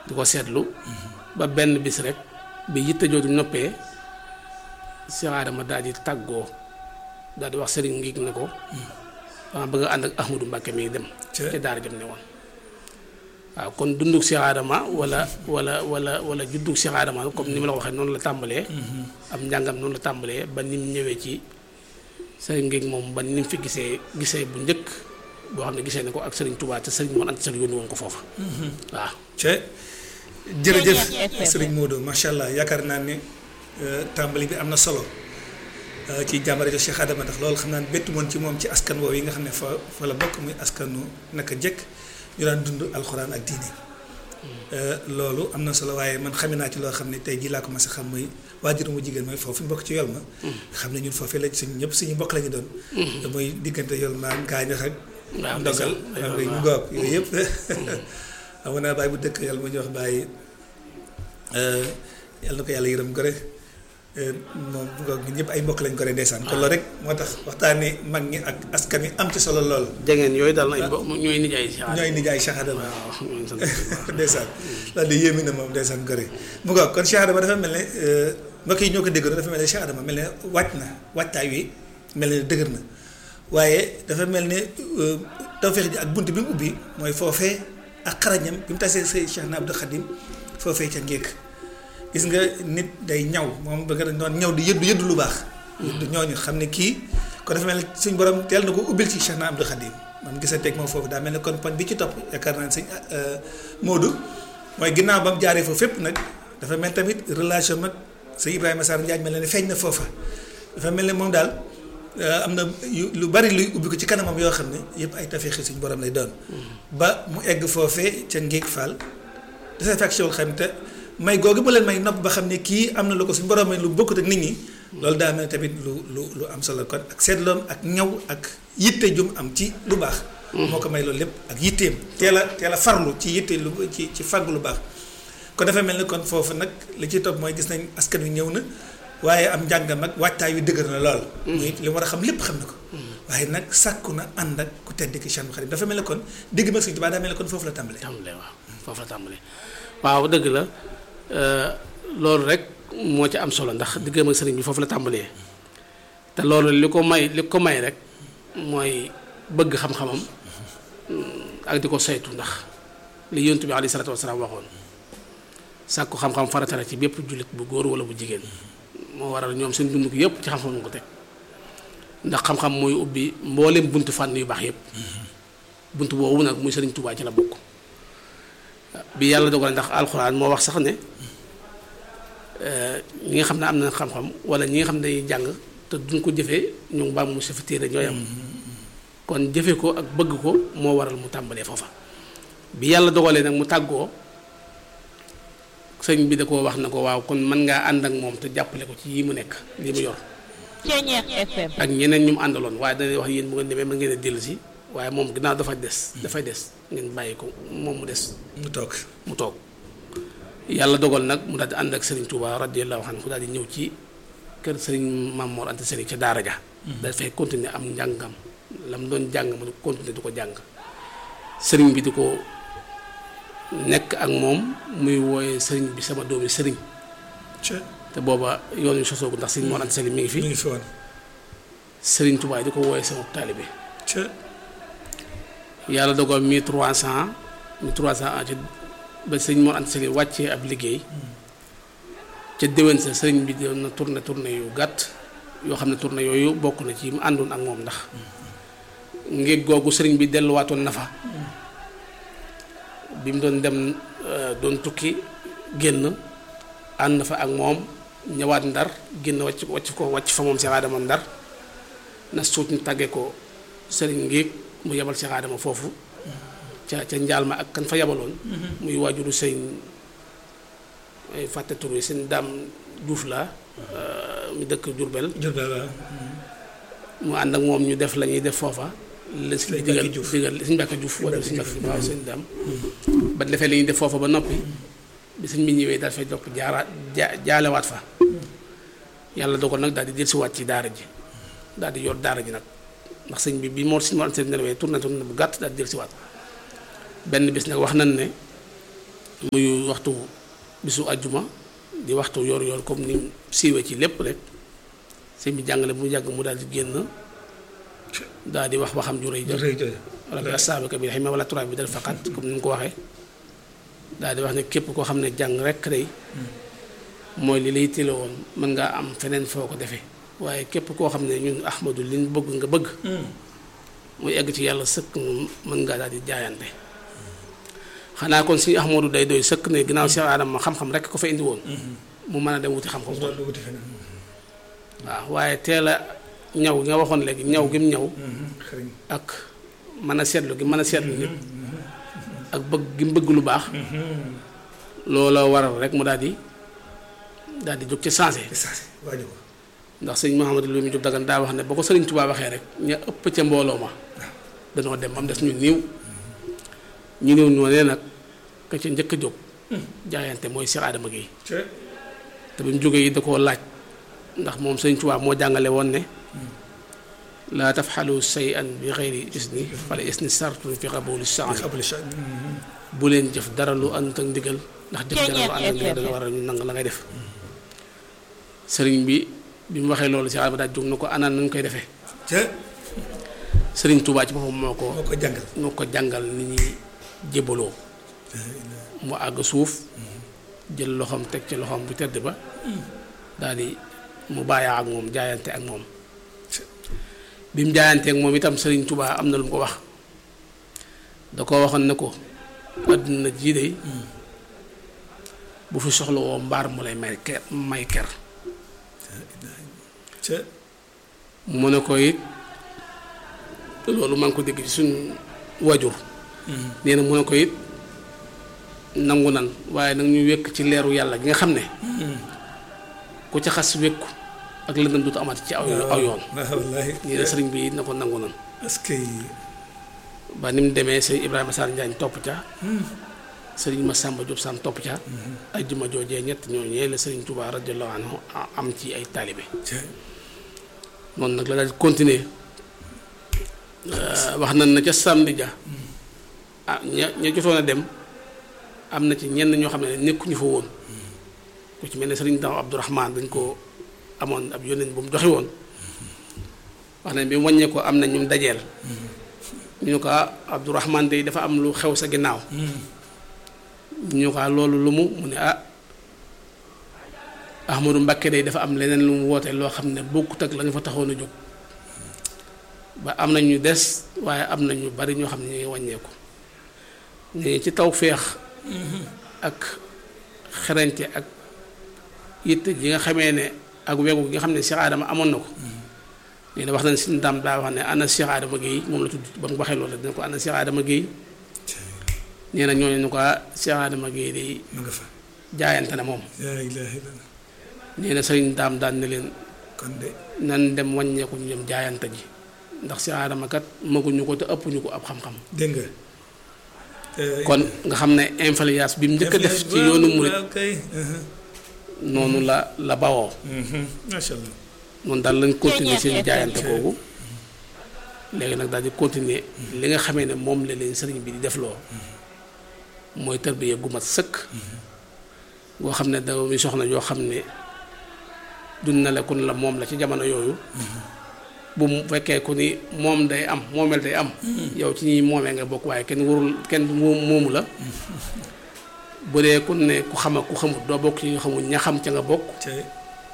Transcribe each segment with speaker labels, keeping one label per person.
Speaker 1: di ko seetlu ba benn bis rek bi yitte jooju noppee Cheikh Adama daal di tàggoo daal di wax sëriñ ngi ne ko dama bëgg a ànd ak Ahmadou Mbacke mi dem
Speaker 2: Ca-
Speaker 1: ca daara jëm ne woon waaw kon dunduk Cheikh Adama wala wala wala wala juddug Cheikh Adama comme ni ma la ko waxee noonu la tàmbalee am njàngam noonu la tàmbalee ba ni mu ñëwee ci sëriñ ngi moom ba ni mu fi gisee gisee bu njëkk boo xam ne gisee na ko ak sëriñ Touba te sëriñ moon ant sëriñ yónni woon ko foofa waaw
Speaker 2: ce jërëjëf sëriñ Modou macha allah yaakaar naa ne euh, tàmbali bi am na solo euh, ci jàmbare jo Cheikh Adama ndax loolu xam naa ne bettu woon ci moom ci askan woowu yi nga xam ne fa fa la bokk muy askanu naka jëkk ñu daan dund alxuraan ak diine Euh, loolu am na solo waaye man xame naa ci loo xam ne tey jii laa ko mas a xam muy waajur mu jigéen mooy foofu ñu bokk ci yol ma xam ne ñun foofee lañ suñ ñëpp suñu mbokk la ñu doon te muy diggante yol ma gaañax ak
Speaker 1: waaw
Speaker 2: ndogal
Speaker 1: ndeysaan.
Speaker 2: xam nga ñu ngoog yooyu yëpp amoon naa bàyyi bu dëkk yàlla mu ñu wax bàyyi yàlla na ko yàlla yërëm gore moom bu ngoog ñun ñëpp ay mbokk lañ gore ndeysaan kon loolu rek moo tax waxtaanee mag ñi ak askan wi am ci solo lool
Speaker 1: jegeen yooyu daal nañ bo ñooy nijaay Cheikh Adama
Speaker 2: ñooy nijaay Cheikh Adama
Speaker 1: waaw ñooy sant bu baax.
Speaker 2: ndeysaan loolu de yéemi na moom ndeysaan gore mu ngoog kon Cheikh Adama dafa mel ne mbokk yi ñoo ko déggoon dafa mel ne Cheikh Adama mel ne wàcc na wàccaay wi mel ne dëgër na waaye dafa mel ne tawféex ji ak bunt bi mu ubbi mooy foofee ak xarañam bi mu tasee say Cheikh na Abdou Khadim foofee ca ngéek gis nga nit day ñaw moom ba nga doon ñaw di yëddu yëddu lu baax yëddu ñooñu xam ne kii kon dafa mel ne suñ borom teel na ko ubbil ci Cheikh na Abdou Khadim moom gisanteeg moom foofu daa mel ne kon poñ bi ci topp yaakaar naa ne sëñ Modou mooy ginnaaw ba mu jaaree foofu fépp nag dafa mel tamit relation mag sëñ Ibrahima Sarr Ndiaye mel ne feeñ na foofa dafa mel ne moom daal am na yu lu bari luy ubbi ko ci kanamam yoo xam ne yëpp ay tafeexi suñu borom lay doon. ba mu egg foofee ca Ngéeg Fall. dafay fekk si xam te may googu mu leen may nopp ba xam ne kii am na lu ko suñu borom may lu bokkut ak nit ñi. loolu daa mel tamit lu lu lu am solo kon ak seetloom ak ñaw ak yitte jum am ci lu baax. moo ko may loolu lépp ak yitteem teel a teel a farlu ci yitte lu ci ci fàggu lu baax. kon dafa mel ni kon foofu nag li ci topp mooy gis nañ askan wi ñëw na waaye am njàngam ak waajtaay wi dëgër na lool. muy li war a xam lépp xam na ko. waaye nag sàkku na ànd ak ku tedd ki Cheikh Khadim dafa mel ni kon digg mag Sëñ Tuubaa daa mel ni kon foofu la tàmbalee.
Speaker 1: tàmbalee waaw foofu la tàmbalee waaw dëgg la loolu rek moo ci am solo ndax diggam ak sëriñ bi foofu la tàmbalee te loolu li ko may li ko may rek mooy bëgg xam-xamam ak di ko saytu ndax li yontu bi alayhi salaatu wasalaam waxoon sàkku xam-xam farata la ci bépp jullit bu góor wala bu jigéen moo waral ñoom seen dund gi yëpp ci xam-xam nga ko teg ndax xam-xam mooy ubbi mboolem buntu fànn yu baax yëpp buntu boobu nag muy sëriñ Tuubaa ci la bokk bi yàlla dogal ndax alxuraan moo wax sax ne ñi nga xam ne am na xam-xam wala ñi nga xam ne dañuy jàng te duñ ko jëfee ñu ngi baam mu sa fa téere ñooy am kon jëfe ko ak bëgg ko moo waral mu tàmbalee foofa bi yàlla dogalee nag mu tàggoo sëñ bi da koo wax na ko waaw kon mën ngaa ànd ak moom te jàppale ko ci yi mu nekk li mu yor ak ñeneen ñu mu àndaloon waaye dañuy wax yéen bu ngeen demee mën ngeen a dellu si waaye moom ginnaaw dafa des dafay des ngeen bàyyi ko moom mu des
Speaker 2: mu toog
Speaker 1: mu toog yàlla dogal nag mu daal di ànd ak Serigne Touba radiyallahu anhu daal di ñëw ci kër Serigne Mamour Anta Serigne ca Daara ja dafay continuer am njàngam la mu doon jàng mu continuer du ko jàng Serigne bi di ko nekk ak moom muy wooye Serigne bi sama doomi Serigne te booba yoon wi sosoogu ndax Serigne Mamour Anta Serigne mi ngi fi
Speaker 2: mi ngi fi woon
Speaker 1: Serigne Touba di ko wooye sama taalibe
Speaker 2: ca
Speaker 1: yàlla dogal mille trois cent mille trois cent ci ba sëñ Mor Anta Sali wàccee ab liggéey ca déwén sa sëriñ bi doon na tourné tourné yu gàtt yoo xam ne tourné yooyu bokk na ci mu àndoon ak moom ndax ngéeg googu sëriñ bi delluwaatoon na fa bi mu doon dem doon tukki génn ànd na fa ak moom ñëwaat ndar génn wàcc wàcc ko wàcc fa moom Cheikh Adama ndar na suut ñu tàggee ko sëriñ ngéeg mu yebal Cheikh Adama foofu ca ca njaal ma ak kan fa yabaloon muy waajuru sëñ ay fàtte tur yi sëñ daam Juuf la mu dëkk Jurbel mu ànd ak moom ñu def la ñuy def foofa la si digal digal sëñ Mbàkke Juuf wala sëñ Mbàkke Juuf waaw sëñ daam ba defee la ñuy def foofa ba noppi bi sëñ bi ñëwee daal fay dopp jaaraat ja jaalewaat fa yàlla dogal nag daal di dellusiwaat ci daara ji daal di yor daara ji nag ndax sëñ bi bi moo si moo seen nelawee tourné tourné bu gàtt daal di dellusiwaat benn bis nag wax nañ ne muy waxtu bisu àjjuma di waxtu yor yor comme ni siiwee ci lépp rek sëñ bi jàngale mu yàgg mu daal di génn daal di wax waxam ju rëy ja rabbi asaabaka bil himma wala turaab bi dal faqat comme ni mu ko waxee daal di wax ne képp koo xam ne jàng rek day mooy li lay télé woon mën ngaa am feneen foo ko defee waaye képp koo xam ne ñun ahmadu liñ bëgg nga bëgg muy egg ci yàlla sëkk moom mën ngaa daal di jaayante xanaa kon suñu ahmadu day doy sëkk ne ginnaaw Cheikh Adama xam-xam rek ko fa indi woon mu mën a dem wuti xam-xam kon waaw waaye teel a ñaw nga waxoon léegi ñaw gi mu ñaw ak mën a seetlu gi mën a seetlu nit ak bëgg gi mu bëgg lu baax loola waral rek mu daal di daal di jóg ci sensé ndax sëñ Mouhamadou Louis Diop Dagana daa wax ne ba ko sëriñ Tuubaa waxee rek ña ëpp ca mbooloo ma dañoo dem ba mu des ñu niiw ñu néew ñoo nee nag ka ca njëkk a jóg jaayante mooy Cheikh Adama Guèye te bi mu jógee yi da koo laaj ndax moom sëriñ Tuubaa moo jàngale woon ne laa tafxalu say an bi xeyri isni fala isni sartun fi xabuli saan bu leen jëf dara lu ànd ak ndigal ndax jëf dara lu ànd ak ndigal dana war a ñu nang la ngay def sëriñ bi bi mu waxee loolu si àll ba daal jóg na ko anaan nañ koy defee sëriñ Tuubaa ci boppam moo ko
Speaker 2: moo ko jàngal
Speaker 1: moo ko jàngal ni ñuy jébaloo mu àgg suuf jël loxoom teg ci loxoom bu tedd ba daal di mu bàyyaa ak moom jaayante ak moom bi mu jaayanteek moom itam sëriñ Tuubaa am na lu mu ko wax da ko waxoon ne ko àdduna jii de bu fi soxla woo mbaar mu lay may ker may ker mu ne ko it loolu maa ngi ko dégg ci suñ wajur nee na mu ne ko it nangu nan waaye nag ñu wékk ci leeru yàlla gi nga xam ne ku ca xas wékku ak lëndëm dootu amati ci aw aw yoon nee na sëriñ bi it na ko nangu nan
Speaker 2: est-ce que
Speaker 1: ba ni mu demee sëriñ Ibrahima Sarr Njaañ topp ca sëriñ Massamba Diop Sam topp ca ay juma joojee ñett ñooñee la sëriñ Touba radiyallahu anhu am ci ay taalibe noonu nag la daal di continuer wax nañ na ca samedi ja ah ña ña jotoon a dem am na ci ñenn ñoo xam ne nekkuñu fa woon ku ci mel ne sëriñ Daw Abdourahman dañ ko amoon ab yónneen bu mu joxe woon wax nañ bi mu wàññee ko am na ñu dajeel ñu ne ko Abdourahman day dafa am lu xew sa ginnaaw ñu ko loolu lu mu mu ne ah Ahmadou Mbakke day dafa am leneen lu mu woote loo xam ne bokkut ak la ñu fa taxoon a jóg ba am na ñu des waaye am na ñu bari ñoo xam ne ñu ngi wàññeeku ñu ci taw féex ak xerañte ak yitte gi nga xamee ne ak wegu gi nga xam ne Cheikh Adama amoon na ko nee na wax nañ si ndam daa wax ne ana Cheikh Adama Guèye moom la tudd ba mu waxee loolu dina ko ana Cheikh Adama Guèye nee na ñooñu ñu ko Cheikh Adama Guèye day
Speaker 2: ma nga fa
Speaker 1: jaayante na moom
Speaker 2: laa ilaaha illallah
Speaker 1: nee na sëriñ daam daan ne leen
Speaker 2: kon de
Speaker 1: nan dem wàññeeku ñu dem jaayante ji ndax Cheikh Adama kat maguñu ko te ëpp ñu ko ab xam-xam
Speaker 2: dégg nga
Speaker 1: kon nga xam ne influence bi mu njëkk a def ci yoonu murit
Speaker 2: waaw kay
Speaker 1: noonu la la bawoo
Speaker 2: macha allah
Speaker 1: noonu daal lañ continuer seen jaayante kooku léegi nag daal di continuer li nga xamee ne moom la leen sëriñ bi di defloo mooy tarbiya gu mat sëkk goo xam ne doomi soxna yoo xam ne dun na la kun la moom la ci jamono yooyu bu mu fekkee ku ni moom day am moomeel day am yow ci ñi moomee nga bokk waaye kenn warul kenn moomu la bu dee ku ne ku xam ak ku xamut doo bokk ci nga xamul ña xam ca nga bokk
Speaker 2: cay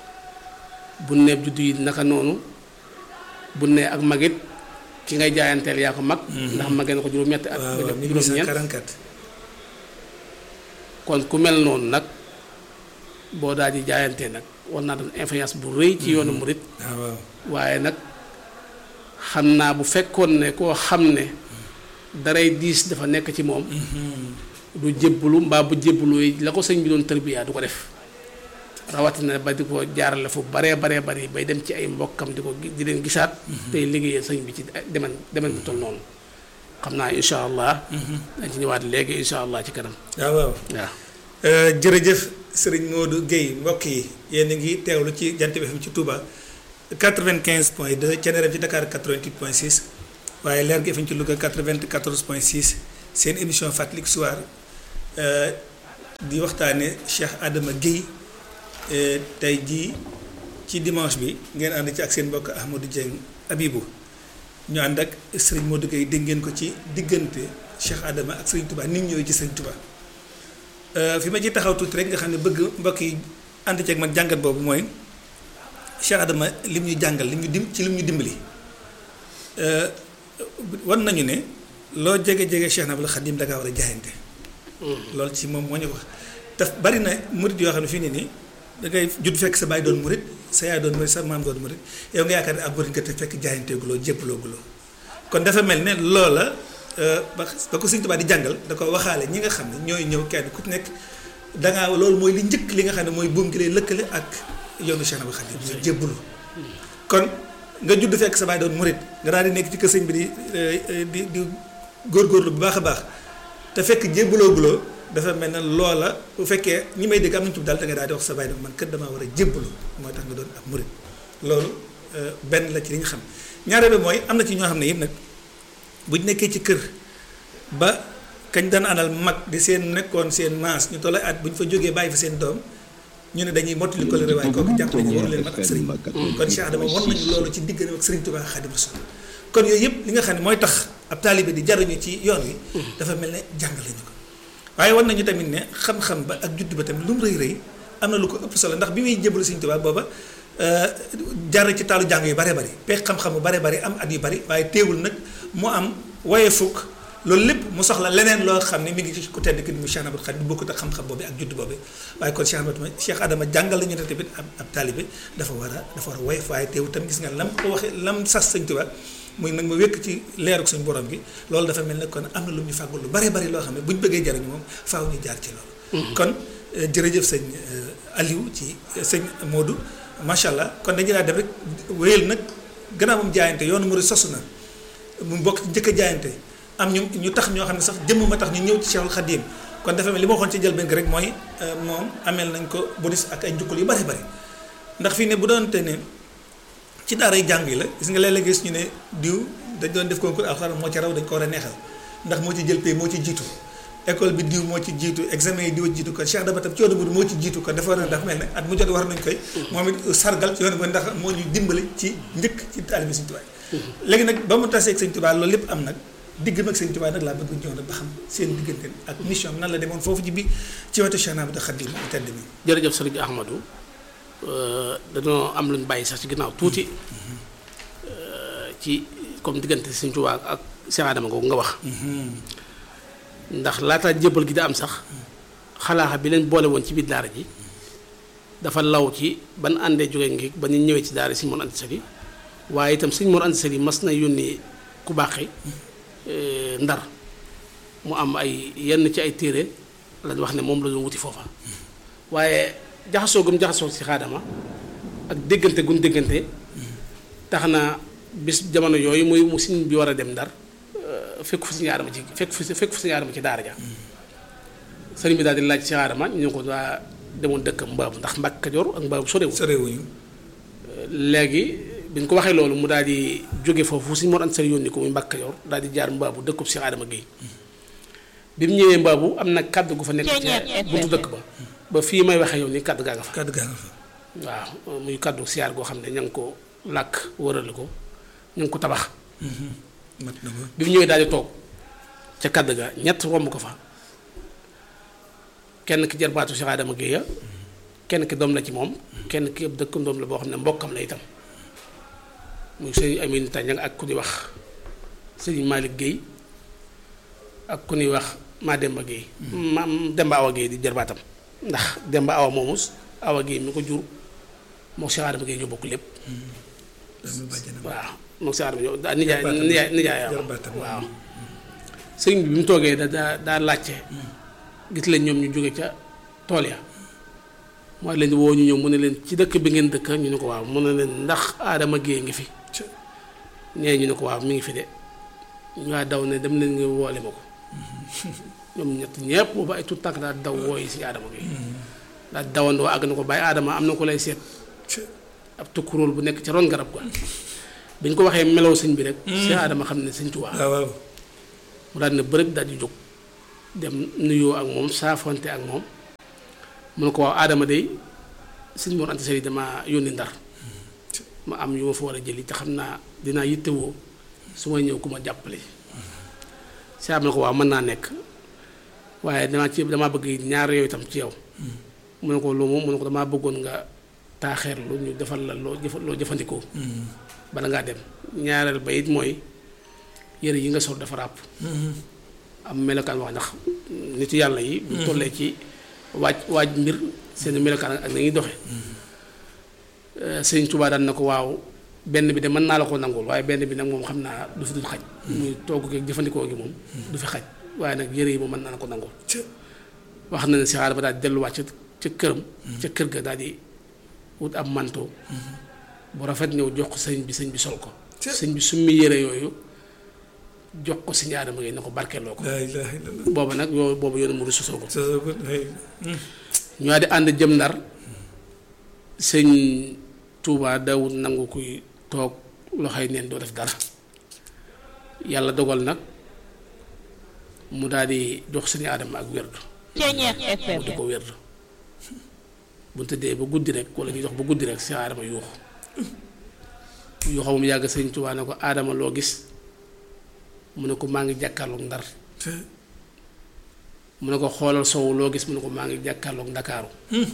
Speaker 1: bu ne juddu yi naka noonu bu ne ak magit ki ngay jaayanteel yaa ko mag ndax magee na ko juróom-ñetti at
Speaker 2: waaw
Speaker 1: ba
Speaker 2: waaw
Speaker 1: jëm juróom-ñeent
Speaker 2: 1844
Speaker 1: kon ku mel noonu nag boo daal di jaayantee nag war naa doon influence bu rëy ci yoonu murit
Speaker 2: waaw waaw
Speaker 1: waaye nag xam naa bu fekkoon ne koo xam ne daray diis dafa nekk ci moom du jébbalu mbaa bu jébbalu yi la ko sëñ bi doon tërbiyaa du ko def rawatina ba di ko jaarale fu baree baree bari bay dem ci ay mbokkam di ko gi- di leen gisaat tey liggéeyee sëñ bi ci demen demen bu toll noonu xam naa incha allah dañ ci ñëwaat léegi incha allah ci kanam
Speaker 2: waaw waaw
Speaker 1: waaw
Speaker 2: Euh, jërëjëf sëriñ Modou Guèye mbokk yi yéen a ngi teewlu ci Jant bi FM ci Touba 95 point 2 Thiéniere ci Dakar 88 point 6 waaye Leer gi FM ci Louga 94 point 6 seen émission Fàttaliku Soir euh, di waxtaane Cheikh Adama Guèye tey jii ci dimanche bi ngeen ànd ci ak seen mbokk Ahmadou Dieng Abibou ñu ànd ak Serigne Modou Guèye dégg ngeen ko ci diggante Cheikh Adama ak Serigne Touba ni mu ñëwee ci Serigne Touba fi ma ci taxaw tuuti rek nga xam ne bëgg mbokk yi ànd ceeg man jàngat boobu mooy Cheikh Adama lim ñu jàngal lim ñu dim ci lim ñu dimbali wan nañu ne loo jege jege Cheikh Nabul Xadim da ngaa war a jaayante. loolu ci moom moo ñu wax daf bari na murit yoo xam ne fii nii nii da ngay judd fekk sa baay doon murit sa yaay doon murit sa maam doon murit yow nga yaakaar ne ak murit nga te fekk jaayanteeguloo jébbaloo kon dafa mel ne loola ba ba ko Sëñ Tuubaa di jàngal da ko waxaale ñi nga xam ne ñooy ñëw kenn ku nekk da ngaa loolu mooy li njëkk li nga xam ne mooy buum gi lay lëkkale ak yoonu Cheikh Nabul Xadim mooy jébbalu kon nga judd fekk sa baay doon murit nga daal di nekk ci kër sëñ bi di di di góorgóorlu bu baax a baax te fekk jébbaloo guloo dafa mel ne loola bu fekkee ñi may dégg am nañu tudd daal da nga daal di wax sa baay nag man kër damaa war a jébbalu mooy tax nga doon ab murit loolu benn la ci li nga xam ñaareel bi mooy am na ci ñoo xam ne yëpp nag buñ nekkee ci kër ba kañ daan àndal mag di seen nekkoon seen maas ñu tolloo at bu ñu fa jógee bàyyi fa seen doom ñu ne dañuy mottali ko la waaye kooku jàpp nañu waru leen mat ak sëriñ kon Cheikh Adama won nañu loolu ci diggante ak sëriñ Tuubaa Xaadimu Rasuul kon yooyu yëpp li nga xam ne mooy tax ab taalibe di jaruñu ci yoon wi dafa mel ne jàngale ñu ko waaye war nañu tamit ne xam-xam ba ak judd ba tamit lu mu rëy rëy am na lu ko ëpp solo ndax bi muy jébbalu Sëriñ Tuubaa booba jar ci taalu jàng yu bare bari peeg xam-xam yu bare bari am at yu bari waaye teewul nag mu am waye fukk loolu lépp mu soxla leneen loo xam ne mi ngi ci ku tedd ki mu Cheikh Ahmadou Khadim bu bokkut ak xam-xam boobu ak judd boobu waaye kon Cheikh Ahmadou Cheikh Adama jàngal lañu ne tamit ab ab taalibe dafa war a dafa war a woyof waaye teewul tam gis nga lam ko waxee lam sas Sëriñ Tuubaa muy nag ma wékk ci leeruk suñu borom gi loolu dafa mel ne kon am na lu ñu fàggul lu bare bari loo xam ne bu ñu bëggee jariñu moom faaw ñu jaar ci loolu kon jërëjëf sëñ Aliou ci sëñ Modou macha allah kon dañu daa def rek wéyal nag gannaaw moom jaayante yoonu murid sosu na mu bokk ci njëkk a jaayante am ñu ñu tax ñoo xam ne sax jëmm ma tax ñu ñëw ci Cheikhul Khadim kon dafa mel li ma waxoon ci njëlbéen gi rek mooy moom ameel nañ ko bonus ak ay njukkal yu bari bari ndax fii ne bu doonte ne ci daara yi jàng yi la gis nga léeg-léeg gis ñu ne diw dañ doon def concours alxuraan moo ci raw dañ ko war a neexal ndax moo ci jël pay moo ci jiitu école bi diw moo ci jiitu examen yi diw jiitu kon Cheikh Adama tam ci yoonu bi moo ci jiitu kon dafa war a dafa mel ne at mu jot war nañ koy moom it sargal ci yoonu bi ndax moo ñu dimbali ci njëkk ci taalibe Sëñ Tuubaa léegi nag ba mu tasee ak Sëñ Tuubaa loolu lépp am nag digg mag Sëñ Tuubaa nag laa bëgg ñëw nag ba xam seen diggante ak mission nan la demoon foofu ci bi ci wetu Cheikh Ahmadou Khadim bu tedd mi
Speaker 1: jërëjëf sëriñ Ahmadou dañoo am luñ bàyyi sax ci ginnaaw tuuti ci comme diggante Sëriñ Tuubaa ak Cheikh Adama googu nga wax ndax laata jébbal gi da am sax xalaaxa bi leen boole woon ci biir daara ji dafa law ci ban àndee jóge ngi ba ñu ñëwee ci daara Sëriñ Mor Anta Sali waaye itam Sëriñ Mor Anta Sali mas na yónni ku baaxee ndar mu am ay yenn ci ay téere lañ wax ne moom la doon wuti foofa waaye jaxasoo gum jaxasoo ci xaadama ak déggante gun déggante tax na bis jamono yooyu muy mu siñ bi war a dem ndar fekk fu suñu aadama ci fekk fu fekk fu suñu aadama ci daara ja sëriñ bi daal di laaj ci aadama ñu ne ko waa demoon dëkkam mbaabu ndax Mbàkke Kajoor ak mbaabu sorewul
Speaker 2: sorewuñu
Speaker 1: léegi bi ñu ko waxee loolu mu daal di jóge foofu suñu Mor Anta Sali yónni ko muy Mbàkke Kajoor daal di jaar mbaabu dëkkub si aadama Guèye bi mu ñëwee mbaabu am na kàddu gu fa nekk ca buntu dëkk ba ba fii may waxee yow nii kàddu gaa nga fa
Speaker 2: kàddu gaa nga fa
Speaker 1: waaw muy kàddu siyaar goo xam ne ña ngi ko làkk wërale ko ña ngi ko tabax
Speaker 2: mat na ko
Speaker 1: bi mu ñëwee daal di toog ca kàddu ga ñett romb ko fa kenn ki jarbaatu Cheikh Adama Guèye kenn ki doom la ci moom kenn ki yëpp dëkk doom la boo xam ne mbokkam la itam muy sëriñ Amine Tandiang ak ku ñuy wax sëriñ Malick Guèye ak ku ñuy wax Mademba Guèye ma Demba Awa Guèye di jarbaatam ndax Demba Awa moomus Awa Guèye mi ko jur moo Cheikh Adama Guèye ñoo bokk lépp waaw moo Cheikh Adama ñoo daa nijaay nijaay nijaay waaw sëriñ bi bi mu toogee da daa daa laajte gis leen ñoom ñu jóge ca tool ya mooy leen di woo ñu ñëw mu ne leen ci dëkk bi ngeen dëkk ñu ne ko waaw mu ne leen ndax Adama Guèye ngi fi ñee ñu ne ko waaw mi ngi fi de ñu waa daw ne dem leen nga woole ma ko ñoom ñett ñëpp boobu ay tout tànk daal daw wooyi si Adama Guèye daal dawandoo àgg na ko bàyyi Adama am na ko lay seet ab tukkuróol bu nekk ca ron garab ga bi ñu ko waxee melow sëñ bi rek si Adama xam ne sëñ Tuubaa
Speaker 2: waaw waaw
Speaker 1: mu daal ne bërëg daal di jóg dem nuyoo ak moom saafonte ak moom mu ne ko waaw aadama day sëñ Mor Anta Sali dama yónni ndar ma am yu ma fa war a jëli te xam naa dinaa yittewoo su may ñëw ku ma jàppale si am na ko waaw mën naa nekk waaye damaa ci damaa bëgg ñaar yooyu itam ci yow mu ne ko lu mu mu ne ko damaa bëggoon nga taaxeerlu ñu defal la loo jëfa loo jëfandikoo bala ngaa dem ñaareel ba it mooy yëre yi nga sol dafa ràpp am melokaan wax ndax nitu yàlla yi bu tollee ci waaj waaj mbir seen melokaan ak na ñuy doxe sëñ Tuubaa daan na ko waaw benn bi de mën naa la ko nangul waaye benn bi nag moom xam naa du fi dul xaj muy togg gi jëfandikoo gi moom du fi xaj waaye nag yëre yi moom mën naa la ko nangul wax na ne si xaar ba daal di delluwaat ca ca këram ca kër ga daal di wut ab manteau bu rafet ñëw jox ko sëñ bi sëñ bi sol ko sëñ bi summi yëre yooyu jox ko sëñ Aadama Gaye na ko barkeeloo ko booba nag yoo boobu yoonu mu du sosoo ko ñu di ànd jëm ndar sëñ Tuubaa dawut nangu kuy toog loxoy neen doo def dara yàlla dogal nag mu daal di jox sëñ Aadama ak wérdu mu di ko wérdu bu ñu tëddee ba guddi rek wala ñuy dox ba guddi rek sëñ Aadama yuuxu yuuxu mu yàgg sëñ Tuubaa ne ko Aadama loo gis mu ne ko maa ngi jàkkaarloog ndar mu ne ko xoolal sowu loo gis mu ne ko maa ngi jàkkaarloog ndakaaru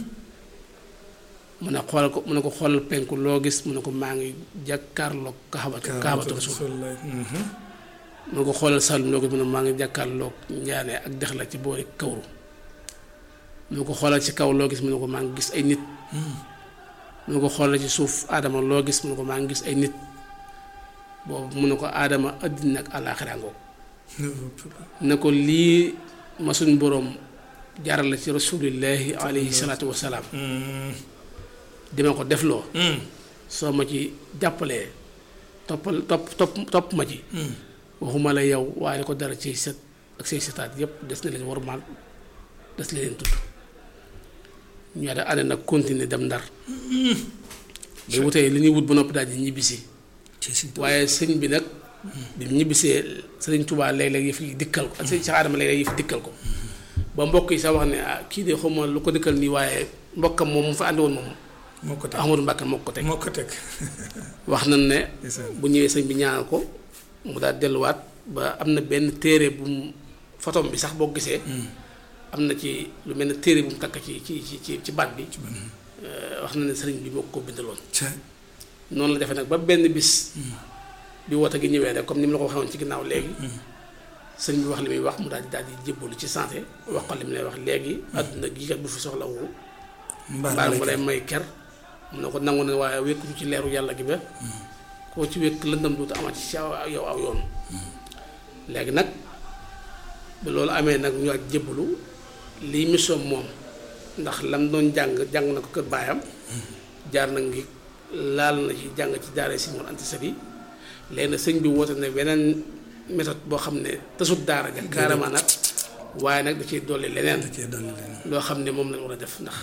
Speaker 1: mu ne xoolal ko mu ne ko xoolal penku loo gis mu ne ko maa ngi jàkkaarloog kaxabatu kaxabatu rasul mu ne ko xoolal salum loo gis mu ne maa ngi jàkkaarloog njaane ak dex la ci boori kawru mu ne ko xoolal ci kaw loo gis mu ne ko maa ngi gis ay nit mu ne ko xoolal ci suuf aadama loo gis mu ne ko maa ngi gis ay nit boobu mu ne ko aadama àddina ak àllaaxira ngoog ne ko lii ma suñ boroom jaral la ci rasulillahi alayhi salaatu wasalaam dima ko defloo soo ma ci jàppalee toppal topp topp topp ma ci waxuma la yow waaye ko dara ci set ak say setaat yépp des na leen warmaal des na leen tudd ñu da ànd nag continuer dem ndar ba wutee li ñuy wut ba noppi daal di ñibbisi waaye sëñ bi nag bi mu ñibbisee sëriñ Tuubaa léeg-léeg yëf yi dikkal ko ak sëñ Cheikh Adama léeg-léeg yëf dikkal ko ba mbokk yi sax wax ne ah kii de xawma lu ko dikkal nii waaye mbokkam moom mu fa àndi woon moom
Speaker 2: moo ko teg
Speaker 1: Ahmadou Mbàkke moo ko teg
Speaker 2: moo ko teg
Speaker 1: wax nañ ne bu ñëwee sëñ bi ñaanal ko mu daal delluwaat ba am na benn téere bu mu photom bi sax boo gisee am na ci lu mel ne téere bu mu takk ci ci ci ci baat bi wax na ne sëriñ bi moo ko bindaloon noonu la defee nag ba benn bis bi woote gi ñëwee rek comme ni mu la ko waxee woon ci ginnaaw léegi sëriñ bi wax li muy wax mu daal di daal di jébbalu ci santé wax ko li mu lay wax léegi àdduna gi kat bu fi soxla wu mbaar mu lay may ker mu ne ko nangu ne waaye wékku ci leeru yàlla gi ba koo ci wékk lëndam duutu amati ci yow aw yoon léegi nag ba loolu amee nag ñu ak jébbalu lii mission moom ndax lam doon jàng jàng na ko kër baayam jaar na ngi laal na ci jàng ci daara si Mor Anta Sali léegi nag sëñ bi woote ne beneen méthode boo xam ne tasut daara ja carrément nag waaye nag da ciy dolli leneen loo xam ne moom lañ war a def ndax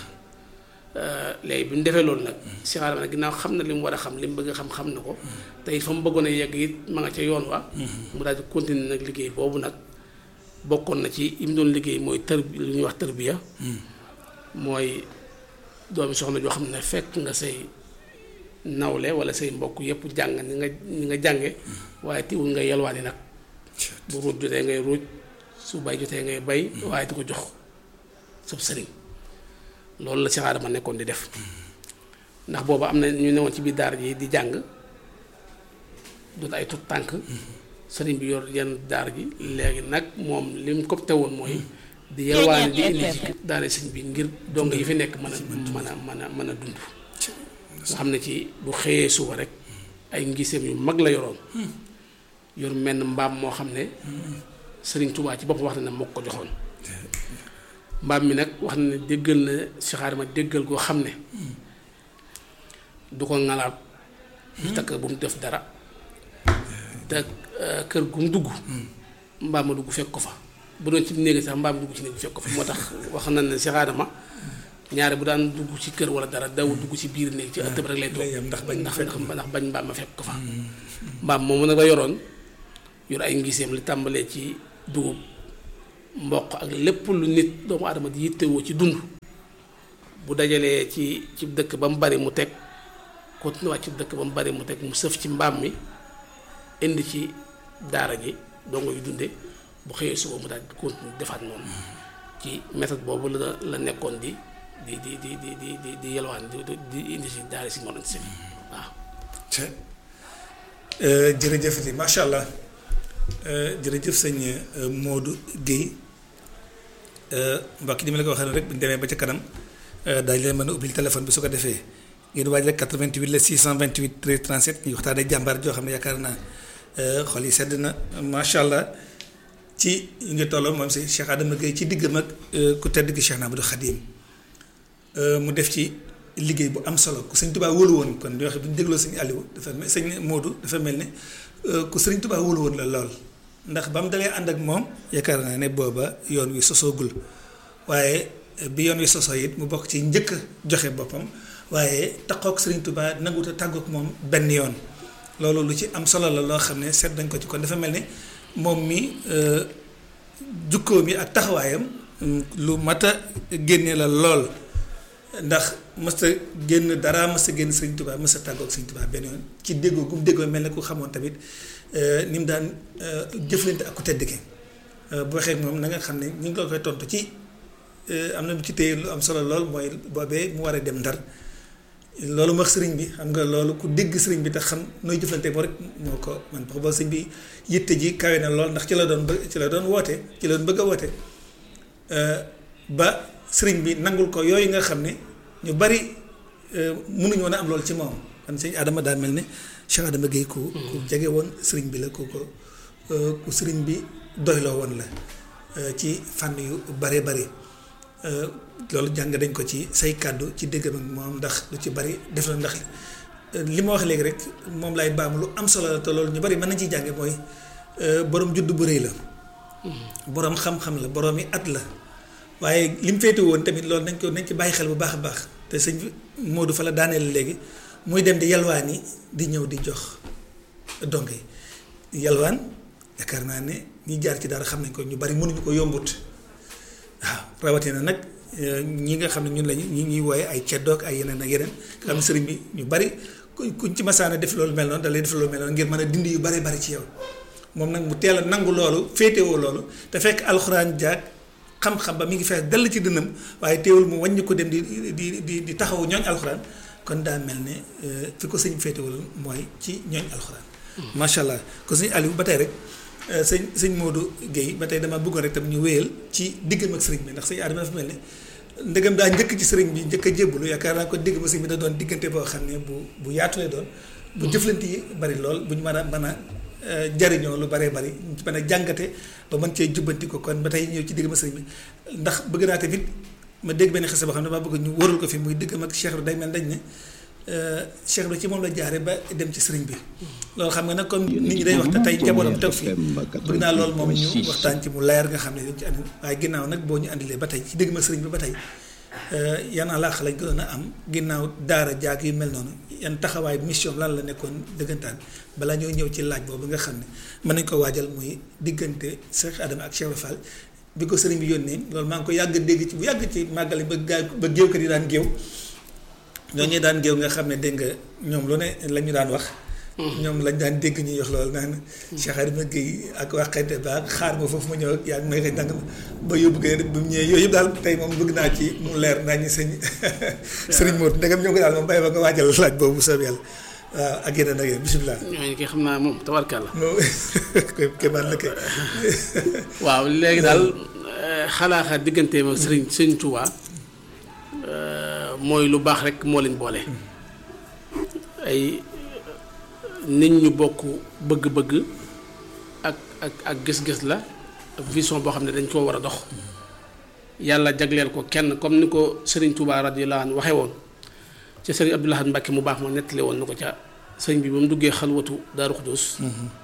Speaker 1: léegi bi ñu defee loolu nag si xaaral nag ginnaaw xam na li mu war a xam li mu bëgg a xam xam na ko te it fa mu bëggoon a yegg it ma nga ca yoon wa mu daal di continuer nag liggéey boobu nag bokkoon na ci yi mu doon liggéey mooy tër lu ñuy wax tërbiya mooy doomi soxna joo xam ne fekk nga say nawle wala say mbokk yépp jàng ni nga ni nga jànge waaye tiwul nga yalwaani nag bu ruuj jotee ngay ruuj su bay jotee ngay bay waaye di ko jox sab sëriñ loolu la Cheikh Adama nekkoon di def ndax booba am na ñu newoon ci biir daara ji di jàng doon ay tut tànk sëriñ bi yor yenn daara ji léegi nag moom li mu ko teewoon mooy di yalwaani di indi ci daara sëñ bi ngir dong yi fi nekk mën a mën a mën a mën a dund nga xam ne ci bu xëyee suba rek ay ngiseem yu mag la yoroon yor menn mbaam moo xam ne sëriñ Tuubaa ci bopp wax na ne moo ko joxoon mbaam mi nag wax na ne déggal na Cheikh Adama déggal goo xam ne du ko ngalaab du takk bu mu def dara te kër gu mu dugg mbaam ma dugg fekk ko fa bu doon ci néegi sax mbaam dugg ci néeg fekk ko fa moo tax wax na ne Cheikh Adama ñaare bu daan dugg ci kër wala dara daw dugg ci biir néeg ci ëtt bi rek lay toog
Speaker 2: ndax bañ
Speaker 1: ndax ndax bañ mbaam ma fekk ko fa mbaam moomu nag la yoroon yor ay ngiseem li tàmbalee ci dugub mboq ak lépp lu nit doomu aadama di yittewoo ci dund bu dajalee ci ci dëkk ba mu bari mu teg continué waat ci dëkk ba mu bari mu teg mu sëf ci mbaam mi indi ci daara ji dongo yu dunde bu xëyee suba mu daal di continué defaat noonu ci méthode boobu la la nekkoon di di di di di di di di yelwaan di di indi si daara si Mor Anta Sali waaw.
Speaker 2: jërëjëf di macha allah jërëjëf sëñ Modou Guèye mbokk yi ni ma la ko waxee rek bu ñu demee ba ca kanam daañu leen mën a ubbil téléphone bi su ko defee ngeen waaj rek 88 la 628 13 37 ñu waxtaanee jàmbaar joo xam ne yaakaar naa xol yi sedd na macha allah ci ñu ngi tolloo moom si Cheikh Adama Guèye ci diggam ak ku tedd gi Cheikh Ahmadou Khadim mu def ci liggéey bu am solo ku sëñ Tuubaa wóolu woon kon di wax bu ñu dégloo sëñ Aliou dafa mel sëñ Modou dafa mel ne ku sëñ Tuubaa wóolu woon la lool ndax ba mu dalee ànd ak moom yaakaar naa ne booba yoon wi sosoogul waaye bi yoon wi sosoo it mu bokk ci njëkk joxe boppam waaye taxook sëriñ Tuubaa nangut a tàggook moom benn yoon loolu lu ci am solo la loo xam ne seet dañ ko ci kon dafa mel ne moom mi jukkoo mi ak taxawaayam lu mat a génne la lool ndax mësta génn dara mësta génn sëriñ Tuubaa mësta tàggook sëriñ Tuubaa benn yoon ci déggoo gum déggoo mel ne ku xamoon tamit ni mu daan jëflante ak ku tedd ki bu waxee moom na nga xam ne ñu ngi ko koy tontu ci am na lu ci téye lu am solo lool mooy boobee mu war a dem ndar loolu wax sëriñ bi xam nga loolu ku dégg sëriñ bi te xam nooy jëflante moo rek moo ko man parce que ba sëriñ bi yitte ji kawe na lool ndax ci la doon bëgg ci la doon woote ci la doon bëgg a woote ba sëriñ bi nangul ko yooyu nga xam ne ñu bari mënuñu woon a am loolu ci moom kon sëñ Adama daa mel ne Cheikh Adama Guèye ku ku jege woon sëriñ bi la ku ko ku sëriñ bi doyloo woon la ci fànn yu bare bari loolu jàng dañ ko ci say kàddu ci dégg ak moom ndax lu ci bari def la ndax li ma wax léegi rek moom lay baam lu am solo la te loolu ñu bari mën nañ ciy jànge mooy borom judd bu rëy la borom xam-xam la borom yi at la waaye li mu féete woon tamit loolu nañ ko nañ ci bàyyi xel bu baax a baax te sëñ Modou fa la daaneel léegi muy dem di yalwaan yi di ñëw di jox donc yalwaan yaakaar naa ne ñi jaar ci dara xam nañ ko ñu bari mënuñu ko yombut waaw rawatina nag ñi nga xam ne ñun lañu ñi ñuy wooye ay ceddoog ay yeneen ak yeneen nga xam ne sëriñ bi ñu bari kuñ ci masaana def loolu mel noonu da lay def loolu mel noonu ngir mën a dindi yu bari bari ci yow moom nag mu teel a nangu loolu féetewoo loolu te fekk alxuraan jaag xam-xam ba mi ngi fees dell ci dënnam waaye teewul mu wàññi ko dem di di di di taxawu ñooñ alxuraan kon daa mel ne fi ko sëñ féetewul mooy ci ñooñ alxuraan. macha allah ko sëñ Aliou ba tey rek sëñ sëñ Modou Guèye ba tey dama bëggoon rek tam ñu wéyal ci diggam ak sëriñ bi ndax sëñ Adama dafa mel ne ndegam daa njëkk ci sëriñ bi njëkk a jébbalu yaakaar naa ko diggam ak sëriñ bi da doon diggante boo xam ne bu bu yaatu lay doon. bu jëflante yi bari lool bu ñu mën a mën a jariñoo lu baree bari ñu ci mën a jàngate ba mën cee jubbanti ko kon ba tey ñëw ci diggam ak sëriñ bi ndax bëgg naa tamit ma dégg benn xese boo xam ne dama bëgg ñu wëral ko fi muy diggam ak Cheikh bi day mel dañ ne Cheikh bi ci moom la jaare ba dem ci sëriñ bi loolu xam nga nag comme nit ñi day wax te tey njabootam toog fii bëgg naa loolu moom ñu waxtaan ci mu leer nga xam ne dañ ci andi waaye ginnaaw nag boo ñu andilee ba tey ci diggam ak sëriñ bi ba tey yan alaax lañ gënoon a am ginnaaw daara jaag yu mel noonu yan taxawaay mission lan la nekkoon dëggantaan balaa ñoo ñëw ci laaj boobu nga xam ne mën nañ ko waajal muy diggante Cheikh Adama ak Cheikh Fall bi ko sëriñ bi yónnee loolu maa ngi ko yàgg dégg ci bu yàgg ci màggali ba gaay ba géew kat yi daan géew ñooñu daan géew nga xam ne dégg nga ñoom lu ne la ñu daan wax ñoom lañ daan dégg ñuy wax loolu naan Cheikh Adama Guèye ak waxante ba xaar ma foofu ma ñëw ak yaa ngi may xëy dang ba yóbbu ko ba mu ñëwee yooyu yëpp daal tey moom bëgg naa ci mu leer naa ñu sëñ sëriñ Modou ndegam ñoo ko daal moom bàyyi ba nga waajal laaj boobu bu soob yàlla waaw ak yeneen ak yeneen bisimilah.
Speaker 1: ñooñu kay xam naa moom tabarkàlla.
Speaker 2: kéemaan la kay.
Speaker 1: waaw léegi daal xalaaxa digganteem ak sëriñ sëriñ Touba mooy lu baax rek moo leen boole. ay nit ñu bokk bëgg-bëgg ak ak ak gis-gis la ak vision boo xam ne dañ koo war a dox. yàlla jagleel ko kenn comme ni ko sëriñ Touba radiyallahu anhu waxee woon. ca sëriñ Abdou Lahad Mbacke mu baax ma nettali woon na ko ca sëriñ bi ba mu duggee xalwatu Daaru Xudus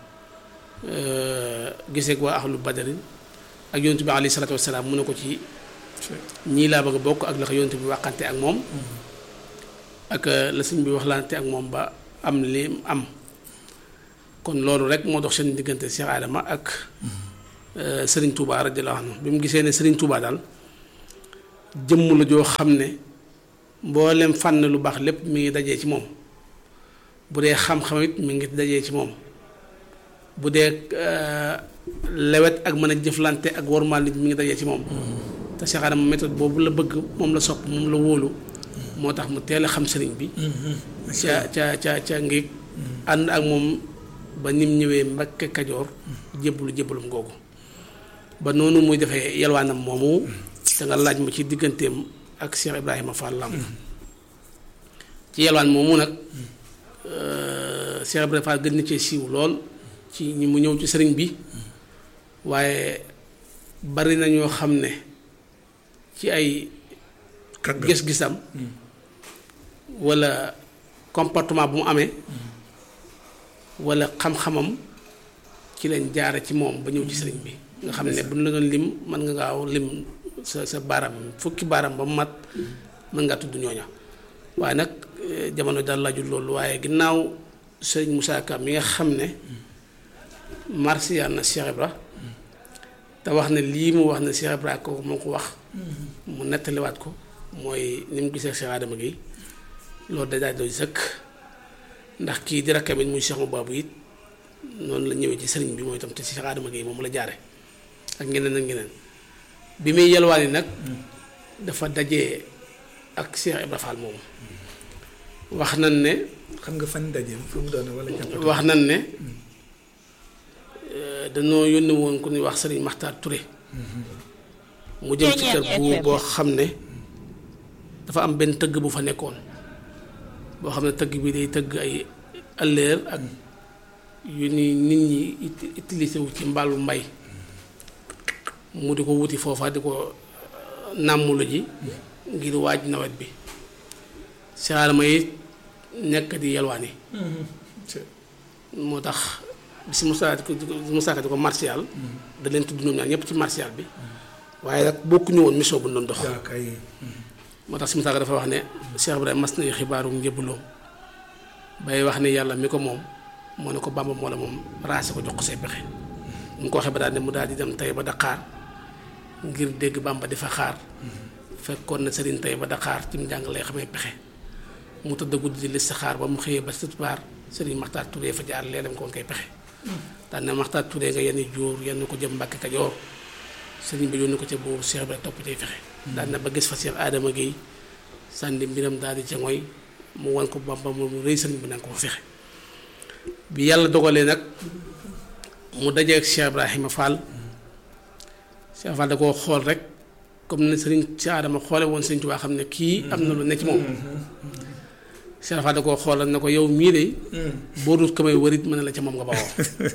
Speaker 1: gisee waa ahlu badarin ak yonent bi alayhi salaatu wasalaam mu ne ko ci ñii laa bëgg a bokk ak la ko yonent bi waxante ak moom ak la sëriñ bi waxlante ak moom ba am li am kon loolu rek moo dox seen diggante Cheikh Adama ak sëriñ Touba radiyallahu anhu bi mu gisee ne sëriñ Touba daal jëmm la joo xam ne mboolem fànn lu baax lépp mi ngi dajee ci moom bu dee xam-xam it mi ngi dajee ci moom bu dee lewet ak mën a jëflante ak wormaal nit mi ngi dajee ci moom te Cheikh Adama méthode boobu la bëgg moom la sopp moom la wóolu moo tax mu teel a xam sëriñ bi ca ca ca ca ngi ànd ak moom ba nim ñëwee Mbakke Kajoor jébbalu jébbalum googu ba noonu muy defee yalwaanam moomu te nga laaj ma ci digganteem ak Cheikh Ibrahima Fall Lamp ci yalwaan moomu nag Cheikh Ibrahima Fall gën na cee siiw lool ci ñi mu ñëw ci sëriñ bi waaye bari na ñoo xam ne ci ay gis-gisam walla comportement bu mu amee walla xam-xamam ci lañ jaare ci moom ba ñëw ci sëriñ bi nga xam ne bu ñu la doon lim mën nga gaaw lim sa sa baaram fukki baaram ba mu mat mën ngaa tudd ñooña waaye nag jamono daal laajul loolu waaye ginnaaw sëriñ Moussa Ka mi nga xam ne marsiyaan na Cheikh Ibra te wax ne lii mu wax ne Cheikh Ibra kooku moo ko wax mu nettaliwaat ko mooy ni mu gisee Cheikh Adama gi loolu da daal doy sëkk ndax kii di rakkam it muy Cheikh Mababou it noonu la ñëwee ci sëriñ bi mooy itam te Cheikh Adama gi moom la jaare ak ñeneen ak ñeneen bi muy yelwaani nag dafa dajee ak Cheikh Ibra Fall moomu wax nañ ne
Speaker 2: xam nga fan daje fu mu doon wala jàpp
Speaker 1: wax nañ ne dañoo yónni woon ku ñuy wax sëriñ Maxtaar Touré mu jëm ci kër bu boo xam ne dafa am benn tëgg bu fa nekkoon boo xam ne tëgg bi day tëgg ay ëllëer ak yu ni nit ñi utilisé wu ci mbaalu mbay mu di ko wuti foofa di ko nàmmulu ji ngir waaj nawet bi saalama yi nekk di yelwaani moo tax bi si Moussa di ko Moussa di ko martial da leen tudd ñoom ñaar ñëpp ci martial bi waaye nag bokkuñu woon mission bu ñu doon dox moo tax si Moussa dafa wax ne Cheikh Ibrahima mas nañu xibaaru njëbbaloom bay wax ne yàlla mi ko moom moo ne ko Bàmba moo la moom raase ko jox ko say pexe mu ko waxee ba daal ne mu daal di dem tey ba Dakar ngir dégg Bàmba di fa xaar fekkoon na sëriñ tey ba Dakar ci mu jàng lay xamee pexe mu tëdd guddi di lis sa xaar ba mu xëyee ba tisbaar sëriñ Maxtaar Touré fa jaar lee dem ko woon koy pexe daan na Maxtaar Touré nga yenn jóor yenn ko jëm Mbàkke Kajoor sëriñ bi yónni ko ca boobu Cheikh bi topp cay fexe daan na ba gis fa Cheikh Adama Guèye sànni mbiram daal di ca ngoy mu wan ko Bàmba mu rëy sëriñ bi nanga ko fa fexe bi yàlla dogalee nag mu dajee ak Cheikh Ibrahima Fall Cheikh Fall da koo xool rek comme ne sëriñ si Adama xoole woon sëriñ Tuubaa xam ne kii am na lu ne ci moom Cheikh Fall da koo xoolal ne ko yow mii de boo dut ko may wërit mën na la ca moom nga bawoo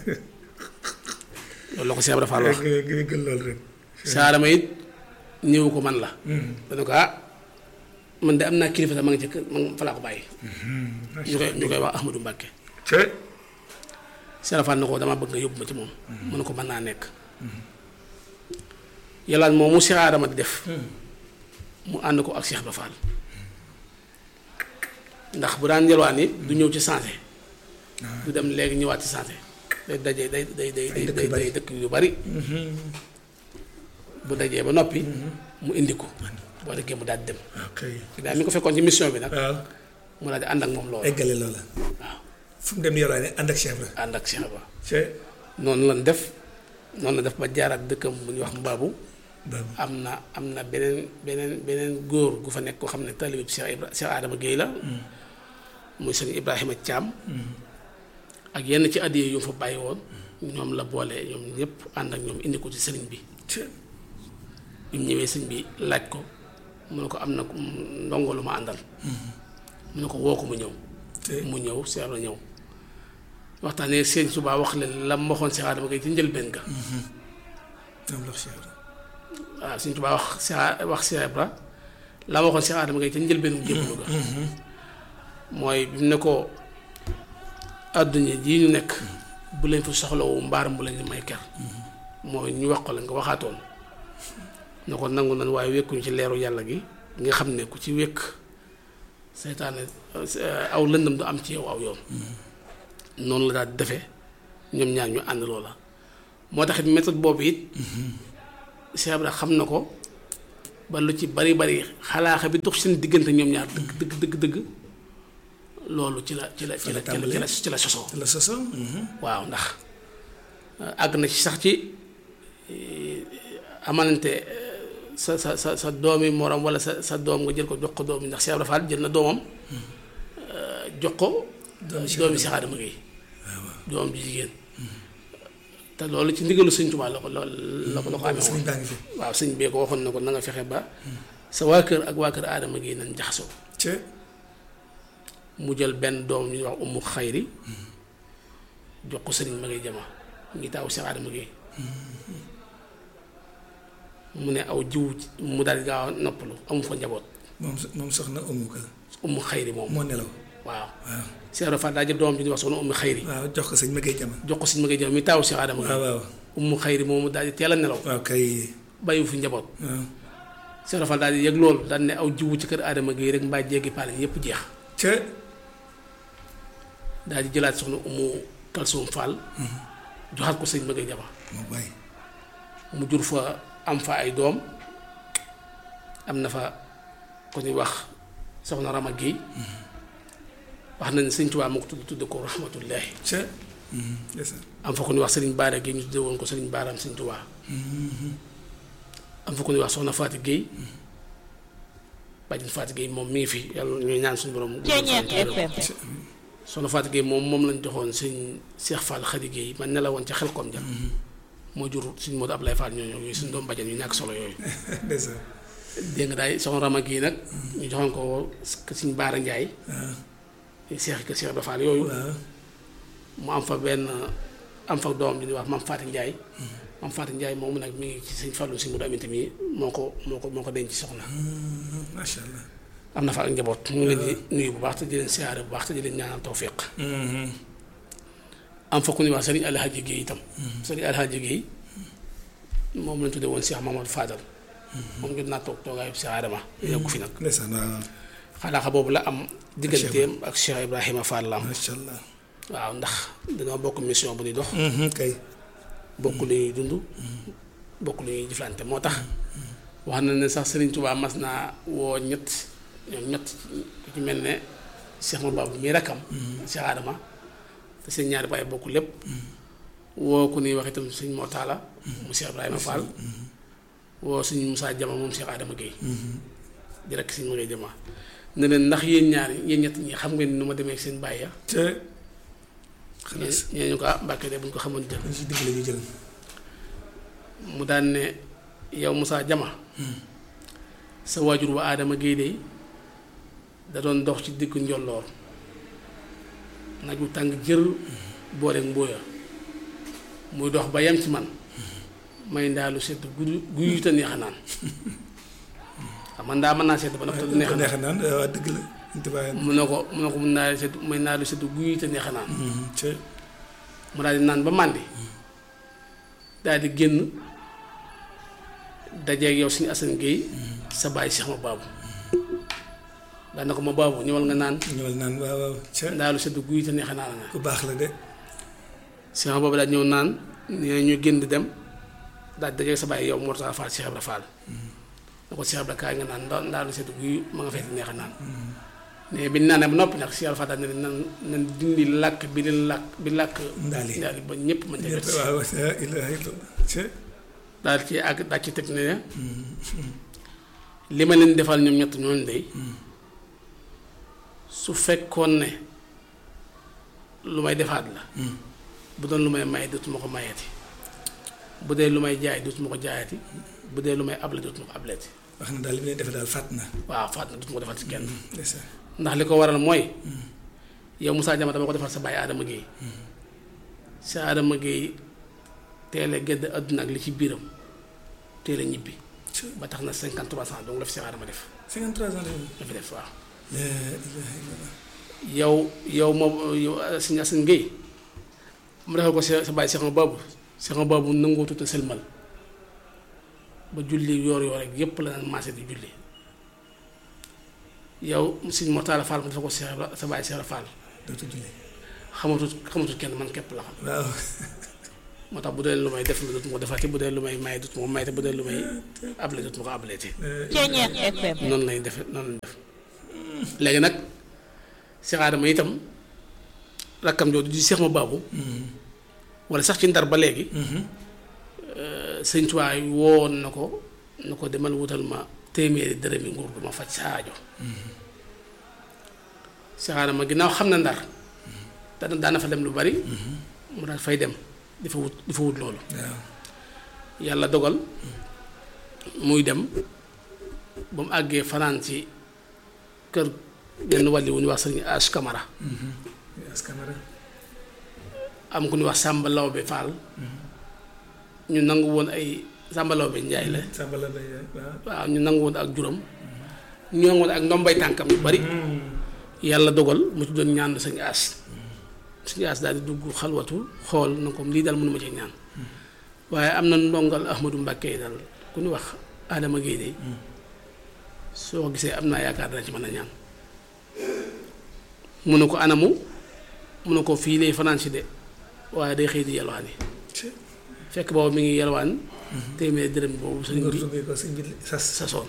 Speaker 1: loolu la ko Cheikh Ibrahima Fall wax si Adama it ñëw ko man la dana ko ah man de am naa kilifa sax ma ngi ca kër man fa laa ko bàyyi ñu koy ñu koy wax Ahmadou Mbàkke Cheikh Fall na ko dama bëgg nga yóbbu ma ci moom mu ne ko mën naa nekk yàllaan moom mu Cheikh Adama di def mu ànd ko ak Cheikh Ibra Fall ndax bu daan yalwaan yi du ñëw ci santé du dem léegi ñëwaat ci santé day daje day day day day day dëkk yu bari bu dajee ba noppi mu indi ko boo déggee mu daal di dem daal mi ko fekkoon ci mission bi nag mu daal di ànd ak moom loolu
Speaker 2: eggale loola
Speaker 1: waaw
Speaker 2: fu mu dem yalwaane ànd ak Cheikh Ibra
Speaker 1: ànd ak Cheikh Ibra noonu lan def noonu la def ba jaaraat dëkkam bu ñuy wax mbaabu am na am na beneen beneen beneen góor gu fa nekk koo xam ne talibib Cheikh Ibra Cheikh Adama Guèye la muy sëñ Ibrahima Thiam ak yenn ci addiye yu fa bàyyi woon ñoom la boole ñoom ñëpp ànd ak ñoom indi ko ci sëriñ bi bi mu ñëwee sëñ bi laaj ko mu ne ko am na ndongo lu ma àndal mu ne ko woo ko mu ñëw mu ñëw Cheikh la ñëw waxtaanee seen subaa wax leen la ma waxoon Cheikh Adama Guèye ci njëlbeen ga waaw Sëñ Tuubaa wax Cheikh wax Cheikh Ibra la ma waxoon Cheikh Adama Guèye ca njëlbeenu jébbalu ga mooy bi mu ne ko àdduna jii ñu nekk bu leen fi soxlawu mbaaram bu leen di may ker mooy ñu wax ko la nga waxaatoon ne ko nangu nan waaye wékkuñu ci leeru yàlla gi nga xam ne ku ci wékk seytaane aw lëndam du am ci yow aw yoon noonu la daal di defee ñoom ñaar ñu ànd loola moo taxit méthode boobu it Cheikh Ibra xam na ko ba lu ci bari bari xalaaxa bi dox seen diggante ñoom ñaar dëgg dëgg dëgg dëgg loolu ci la ci la ci la ci la ci la ci la sosoo
Speaker 2: la soso
Speaker 1: waaw ndax àgg na ci sax ci amalante sa sa sa sa doomi morom wala sa sa doom nga jël ko jox ko doom ndax Cheikh Ibra Fall jël na doomam jox ko doomi Cheikh Adama Gueye doom ji jigéen te loolu ci ndigalu sëñ Tuubaa la ko la ko la ko amee woon
Speaker 2: sëñ baa ngi fi
Speaker 1: waaw sëñ bee ko waxoon na ko na nga fexe ba sa waa kër ak waa kër Adama Gueye nañ jaxasoo
Speaker 2: ca
Speaker 1: mu jël benn doom ñu wax umu xayri jox ko sëriñ ma ngay jama ngi taaw Cheikh Adama Gueye mu ne aw jiw mu daal di gaaw a noppalu amu fa njaboot
Speaker 2: moom moom soxna umu ka
Speaker 1: umu xayri moom
Speaker 2: moo nelaw
Speaker 1: waaw
Speaker 2: waaw
Speaker 1: Cheikh Ibra Fall daa jël doom ji di wax soxna umu xayri
Speaker 2: waaw jox ko sëñ ma gay jama
Speaker 1: jox ko sëriñ ma ngay jama mi taaw Cheikh Adama
Speaker 2: waaw
Speaker 1: Gueye
Speaker 2: waaw
Speaker 1: umu xayri moomu daal di teel a nelaw
Speaker 2: waaw kay
Speaker 1: bàyyiwu fi njaboot
Speaker 2: waaw
Speaker 1: Cheikh Ibra Fall daal di yëg loolu daal ne aw jiwu ci kër Adama Gueye rek mbaa jéggi paale yépp jeex
Speaker 2: ca
Speaker 1: daal di jëlaat soxna umu kalsum Fall joxaat ko sëriñ ma ngay jama
Speaker 2: moo bàyyi
Speaker 1: mu jur fa am fa ay doom am na fa ku ñuy wax soxna Rama Guèye wax nañ sëñ Tuubaa moo ko tudd tudde ko rahmatullahi
Speaker 2: ca ndeysaan
Speaker 1: am fa ku ñuy wax sëriñ Baara Guèye ñu tudde woon ko sëriñ Baaraam sëñ Tuubaa am fa ku ñuy wax soxna Faati Guèye bàjjen Faati Guèye moom mi ngi fi yàlla ñuy ñaan suñu borom
Speaker 3: Ceeñeer FM
Speaker 1: soxna Faati Guèye moom moom lañ joxoon sëñ Cheikh Fall Khady Guèye man ne la woon ca xel kom ja moo jur suñ Modou Ablaye Fall ñooñu yooyu suñ doom bàjjen yu ñàkk solo yooyu
Speaker 2: ndeysaan
Speaker 1: dégg nga daay soxna Rama Guèye nag ñu joxoon ko suñ Baara Ndiaye
Speaker 2: waaw
Speaker 1: Cheikh kër Cheikh Ibra Fall yooyu
Speaker 2: waaw
Speaker 1: mu am fa benn am fa doom bi ñuy wax Mam Faati Ndiaye Mam Faati Ndiaye moomu nag mi ngi ci sëñ Fallu si mu amit mi moo ko moo ko moo ko denc soxna
Speaker 2: macha allah
Speaker 1: am na fa ak njaboot mu ngi leen di nuyu bu baax te di leen siyaare bu baax te di leen ñaanal tawfiq am fa ku ñuy wax sëriñ Alhaji Guèye itam sëriñ Alhaji Guèye moom lañ tuddee woon Cheikh Mamadou Fadal moom ngeen naa toog toogaayu Cheikh Adama yokku fi nag
Speaker 2: ndeysaan waaw
Speaker 1: xalaaxa boobu la am digganteem ak Cheikh Ibrahima Fall la am
Speaker 2: macha allah
Speaker 1: waaw ndax dañoo bokk mission bu ñuy dox
Speaker 2: kay
Speaker 1: bokk lu ñuy dund bokk lu ñuy jëflante moo tax wax na ne sax Serigne Touba mas naa woo ñett ñoom ñett ku ci mel ne Cheikh Mababou mii rakkam Cheikh Adama te seen ñaari baay bokk lépp woo ku ñuy wax itam sëñ Mortala mu Cheikh Ibrahima Fall woo sëñ Moussa Jama moom Cheikh Adama Guèye di rekk sëñ ma ngay jama ne leen ndax yéen ñaari yéen ñett ñi xam ngeen nu ma demee ak seen baay ya
Speaker 2: ca
Speaker 1: ñee
Speaker 2: xalaas
Speaker 1: ñee ñu ko ah Mbàkke de bu ñu ko xamoon jël
Speaker 2: dañ si dimbale ñu jël
Speaker 1: mu daan ne yow Moussa Jama sa waajur wa Adama Guèye de da doon dox ci diggu njolloor nag wu tàng jër booleeg mbóoya muy dox ba yem ci man may ndaalu sedd guy guy te neex a naan xam man daa mën naa sedd ba noppi te du neex a naan
Speaker 2: neex naan waaw dëgg la ñu tubaab
Speaker 1: mu ne ko mu ne ko mun naa sedd may ndaalu sedd guy te neex a naan
Speaker 2: ca
Speaker 1: mu daal di naan ba màndi daal di génn dajeeg yow suñu Assane Guèye sa bàyyi Cheikh ma baabu daan na ko ma baabu ñëwal nga naan
Speaker 2: ñëwal naan waaw waaw ca
Speaker 1: ndaalu sedd guy te neex a naan nga
Speaker 2: ku baax la de
Speaker 1: Cheikh ma baabu daal ñëw naan nee ñu génn di dem daal di dajeeg sa bàyyi yow Mortala Fall Cheikh Ibra Fall ne ko Cheikh Ibra kaay nga naan nda- ndaalu sedd guy ma nga fekk neex a naan mais bi ñu naanee ba noppi nag Cheikh Ibra Fall daal ne leen nan nan dindi làkk bi leen làkk bi làkk
Speaker 2: Ndaali.
Speaker 1: ndaali ba ñëpp mën ca
Speaker 2: ñëpp
Speaker 1: jot si
Speaker 2: waaw la ilaha illallah ca
Speaker 1: daal ci àgg daal ci teg ne li ma leen defal ñoom ñett ñooñu day su fekkoon ne lu may defaat la bu doon lu may may dootuma ko mayati bu dee lu may jaay dootuma ko jaayati bu dee lu may able dootuma ko ableeti
Speaker 2: wax na daal li mu leen defee daal fàtt na
Speaker 1: waaw faat na dootuma ko defal ci kenn
Speaker 2: ndeysaan
Speaker 1: ndax li ko waral mooy yow Moussa Diama dama ko defal sa bàyyi Adama Guèye sa Adama Guèye teel a gedd àdduna ak li ci biiram teel a ñibbi
Speaker 2: ca
Speaker 1: ba tax na 53 ans donc la fi Cheikh Adama def
Speaker 2: 53 ans la
Speaker 1: la fi def waaw
Speaker 2: la ilaha illallah
Speaker 1: yow yow moom yow Sëñ Assane Guèye mu defal ko sa sa bàyyi Cheikh Mababou Cheikh Mababou nangoo tuuti sëlmal ba julli yoor yoor rek yépp la naan maase di julli yow Sëñ Mortala Fall mu defal ko Cheikh Ibra- sa bàyyi Cheikh Ibra Fall
Speaker 2: dootu julli
Speaker 1: xamatut xamatut kenn man képp la xam
Speaker 2: waaw
Speaker 1: moo tax bu dee lu may def lu dut ma ko defati bu dee lu may may dut ma ko may te bu dee lu may able dut ma ko ableeti
Speaker 3: Ceeñeer FM.
Speaker 1: noonu lay defe noonu lañ def léegi nag Cheikh Adama itam rakkam jooju di Cheikh ma baabu wala sax ci ndar ba léegi sëñ Tuubaa woon na ko na ko demal wutal ma téeméeri dërëmi nguur gu ma faj saajo Cheikh Adama ginnaaw xam na ndar dana daana fa dem lu bari mu daal fay dem di fa wut di fa wut loolu
Speaker 2: waaw
Speaker 1: yàlla dogal muy dem ba mu àggee fanaan ci kër benn wàlli wu ñuy wax sëriñ As Camara
Speaker 2: askamara
Speaker 1: am ku ñuy wax Sàmba Lawbe Fall ñu nangu woon ay Sàmba Lawbe Njaay la
Speaker 2: sàmbala bay waaw
Speaker 1: waaw ñu nangu woon ak juróom ñu nangu woon ak ndombay tànkam yu bari yàlla dogal mu ci doon ñaan sëñ As sëñ As daal di dugg xalwatu xool na ko lii daal mënuma ci ñaan waaye am na ndongal Ahmadou Mbàkke yi daal ku ñu wax Adama Guèye de soo ko gisee am naa yaakaar dana ci mën a ñaan mu ne ko anamu mu ne ko fii lay fanaan si de waaye day xëy di yalwaani fekk boobu mi ngi yalwaan téeméer dërëm boobu sëñ
Speaker 2: nga
Speaker 1: bi
Speaker 2: tuddee ko sëñ bi sas
Speaker 1: sasoon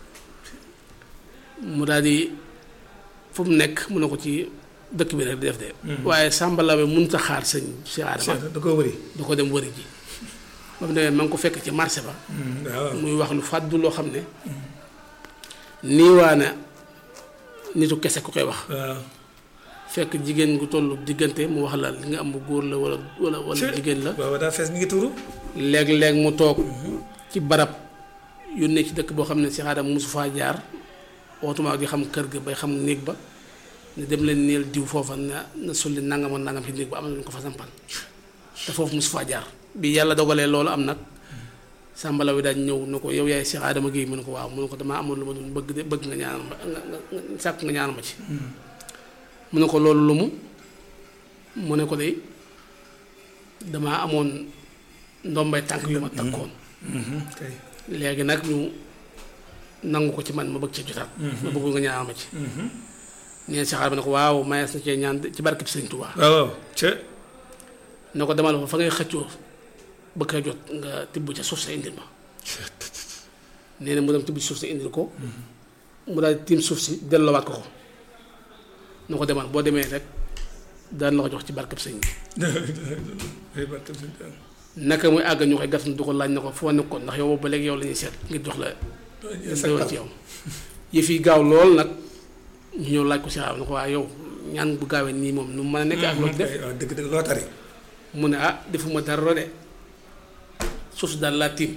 Speaker 1: mu daal di fu mu nekk mu ne ko ci dëkk bi rek di def de waaye Sàmba Laobé mënut a xaar sëñ si Adama
Speaker 2: da koo wëri
Speaker 1: du ko dem wëri ji ba mu demee ma ngi ko fekk ci marché ba
Speaker 2: waaw
Speaker 1: muy wax lu fàddu loo xam ne niiwaana nitu kese ku koy wax
Speaker 2: waaw
Speaker 1: fekk jigéen gu tollu diggante mu wax la li nga am bu góor la wala wala wala jigéen la
Speaker 2: waaw daa fees mi ngi tuuru
Speaker 1: léeg-léeg mu toog ci barab yónnee ci dëkk boo xam ne si xaaral mosu faa jaar ootuma di xam kër ga bay xam néeg ba ne dem leen neel diw foofa na na sulli nangam ak nangam ci néeg ba am na lu ko fa sampal te foofu mosu faa jaar bi yàlla dogalee loolu am nag sàmbala wi daal ñëw ne ko yow yaay Cheikh Adama Guèye mu ne ko waaw mu ne ko damaa amoon lu ma doon bëgg de bëgg nga ñaanal ma nga nga nga sàkk nga ñaanal ma ci mu ne ko loolu lu mu mu ne ko de damaa amoon ndombay tànk yu ma takkoon
Speaker 2: kay
Speaker 1: léegi nag ñu nangu ko ci man ma bëgg ci jotaat ma bëggul nga ñaanal ma ci neen Cheikh Adama ne ko waaw mayees na cee ñaan de ci barkeb Sëriñ Tuubaa
Speaker 2: waaw waaw ca
Speaker 1: ne ko demal fa fa ngay xëccoo bëgg a jot nga tibb ca suuf sa indil ma nee na mu dem tibb ci suuf sa indil ko mu daal di tiim suuf si delloowaat ko ko na ko demal boo demee rek daan la ko jox ci barkeb sëñ bi
Speaker 2: ay barke sëñ bi
Speaker 1: naka muy àgg ñu koy gas du ko laaj na ko foo nekkoon ndax yow ba léegi yow la ñuy seet ngir jox la doon ci yow yëf yi gaaw lool nag ñu ñëw laaj ko si xaaral na ko waa yow ñaan bu gaawee nii moom nu mu mën a nekk ak loolu def
Speaker 2: waaw dëgg dëgg loo tari
Speaker 1: mu ne ah defuma dara de suuf si daal laa tiim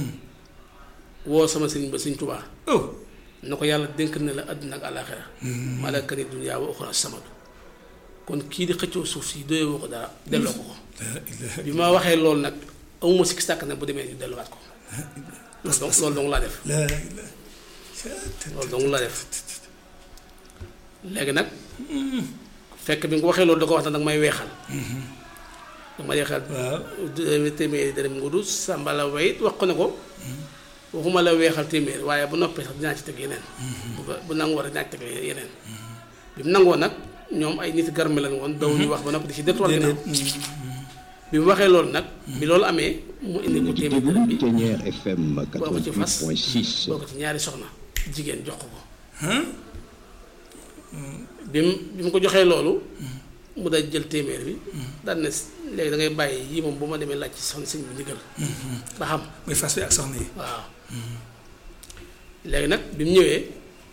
Speaker 1: woo sama sëriñ ba sëriñ Tuubaa
Speaker 2: oh
Speaker 1: na ko yàlla dénk na la àdduna ak àllaaxira malaka ni dunya wa uxra samadu kon kii di xëccoo suuf si doyee woo ko dara delloo ko ko
Speaker 2: la ilaha
Speaker 1: bi ma waxee loolu nag amuma sikki sàkk nag bu demee ñu delluwaat ko loolu donc loolu dong laa def
Speaker 2: la ilaha
Speaker 1: loolu dong laa def léegi nag fekk bi nga ko waxee loolu da ko wax nag may weexal da ma weexal
Speaker 2: waaw
Speaker 1: téeméeri dërëm ngudu sàmbala wayit wax ko ne ko waxuma la weexal téeméer waaye bu noppee sax dinaa ci teg yeneen bu ko bu nangoo rek dinaa ci teg yeneen bi mu nangoo nag ñoom ay nit garme lañ woon daw ñu wax ba noppi di ci détourné ginnaaw bi mu waxee loolu nag bi loolu amee mu indi ko téeméer dërëm bi
Speaker 4: Pionnier FM
Speaker 1: boo ko ci fas
Speaker 4: 88.6
Speaker 1: boo ko ci ñaari soxna jigéen jox ko ko bi mu bi mu ko joxee loolu mu day jël téeméer bi daan ne léegi da ngay bàyyi yii moom bu ma demee laaj ci soxna sëñ bi ndigal ba xam
Speaker 2: muy fas bi ak soxna yi
Speaker 1: waaw léegi nag bi mu ñëwee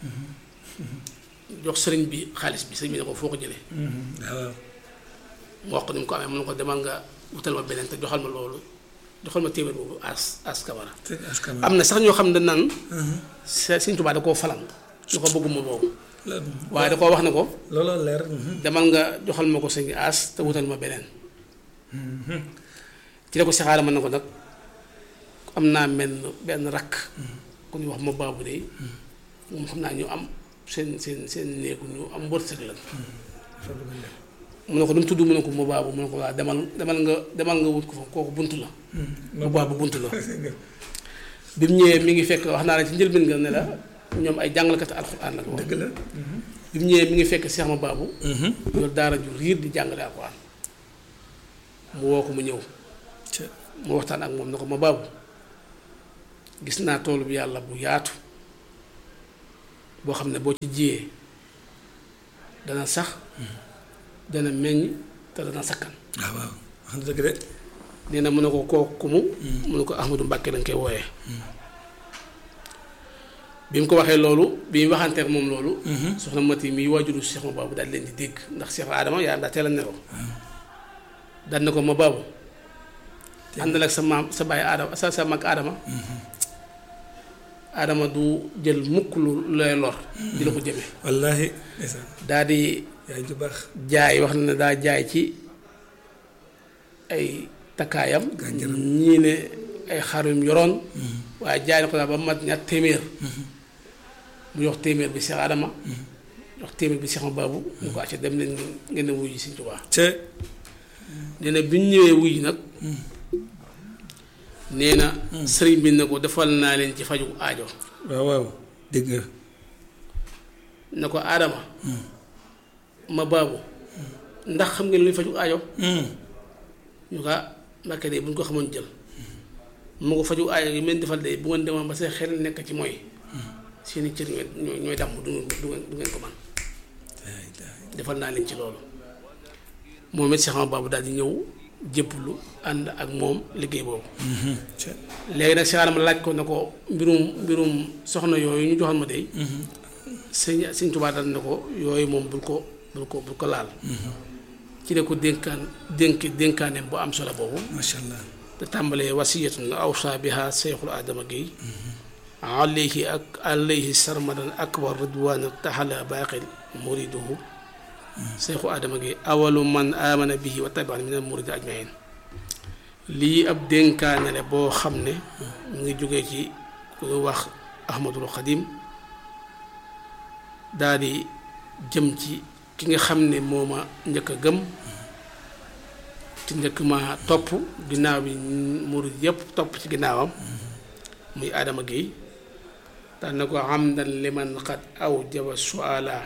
Speaker 1: jox sëriñ bi xaalis bi sëriñ bi ne ko foo ko jëlee
Speaker 2: waaw
Speaker 1: mu wax ko ni mu ko amee mu ne ko demal nga wutal ma beneen te joxal ma loolu joxal ma téeméer boobu as as kamara
Speaker 2: sëñ askan
Speaker 1: am na sax ñoo xam ne naan sëriñ Tuubaa da koo falan ñu ko bëgguma boobu waaye da koo wax ne ko
Speaker 2: looloo leer
Speaker 1: demal nga joxal ma ko sëñ as te wutal ma beneen ci la ko saxaara mën na ko nag am naa menn benn rakk ku ñuy wax ma baabu de moom xam naa ñu am seen seen seen néegu ñu am wërsëg la mu ne ko nu mu tudd mu ne ko ma baabu mu ne ko waa demal demal nga demal nga wut ko fa kooku bunt la ma baabu bunt la bi mu ñëwee mi ngi fekk wax naa la ci njëlbeen nga ne la ñoom ay jàngalkat alxuraan la woon
Speaker 2: dëgg la
Speaker 1: bi mu ñëwee mi ngi fekk Cheikh ma baabu yor daara ju riir di jàngale alxuraan mu woo ko mu ñëw mu waxtaan ak moom na ko ma baabu gis naa toolu bi yàlla bu yaatu boo xam ne boo ci jiyee dana sax dana meññ te dana sakkan
Speaker 2: waaw waaw wax na dëgg de
Speaker 1: nee na mu ne ko kooku mu mu ne ko Ahmadou Mbàkke lañ koy wooyee bi mu ko waxee loolu bi mu waxanteek moom loolu soxna Mati mi waajuru Cheikh ma baabu daal leen di dégg ndax Cheikh Adama yaa daa teel a nelaw daan na ko ma baabu àndal ak sa maam sa baay Adama sa sa mag Adama Adama du jël mukk lu lay lor di la ko jëme
Speaker 2: wallaahi ndeysaan
Speaker 1: daa di
Speaker 2: yaay ju baax
Speaker 1: jaay wax na ne daa jaay ci ay takkaayam
Speaker 2: Gànjaram.
Speaker 1: ñii ne ay xarum yoroon waaye jaay na ko daal ba mat ñaar téeméer mu jox téeméer bi Cheikh Adama jox téeméer bi Cheikh ma baabu ñu ko acca dem leen ngeen ngeen ne wuyu Sëñ Tuubaa
Speaker 2: ca
Speaker 1: nee na bi ñu ñëwee wuyu nag nee na sëriñ bi ne ko defal naa leen ci faju aajo
Speaker 2: waaw waaw dégg nga
Speaker 1: ne ko Adama ma baabu ndax xam ngeen luy faju aajo ñu ko Mbàkke de bu ñu ko xamoon jël mu ko faju aajo yi meen defal de bu ngeen demoon ba seen xel nekk ci mooy seeni cër ñooy ñooy ñooy dàmm du ngeen du ngeen du ngeen ko man defal naa leen ci loolu moom it Cheikh Ahmadou Bamba daal di ñëw jébbalu ànd ak moom liggéey boobu
Speaker 2: ca
Speaker 1: léegi nag Cheikh Adama laaj ko ne ko mbirum mbirum soxna yooyu ñu joxoon ma de sëñ sëñ Tuubaa dal ne ko yooyu moom bul ko bul ko bul ko laal ci la ko dénkaan dénk dénkaaneem bu am solo boobu
Speaker 2: macha allah
Speaker 1: te tàmbalee wasiyatun awsa biha seyxul adama Guèye alayhi ak alayhi sarmadan akbar ridwan taxala baaqil muriduhu seyxu adama Guèye awalu man amana bihi wa tabian min al muridi ajmain lii ab dénkaane la boo xam ne mu ngi jógee ci ku ñu wax ahmadul xadim daal di jëm ci ki nga xam ne moo ma njëkk a gëm ci njëkk ma topp ginnaaw bi murid yépp topp ci ginnaawam muy Adama Guèye daan na ko hamdan liman qad awjaba suala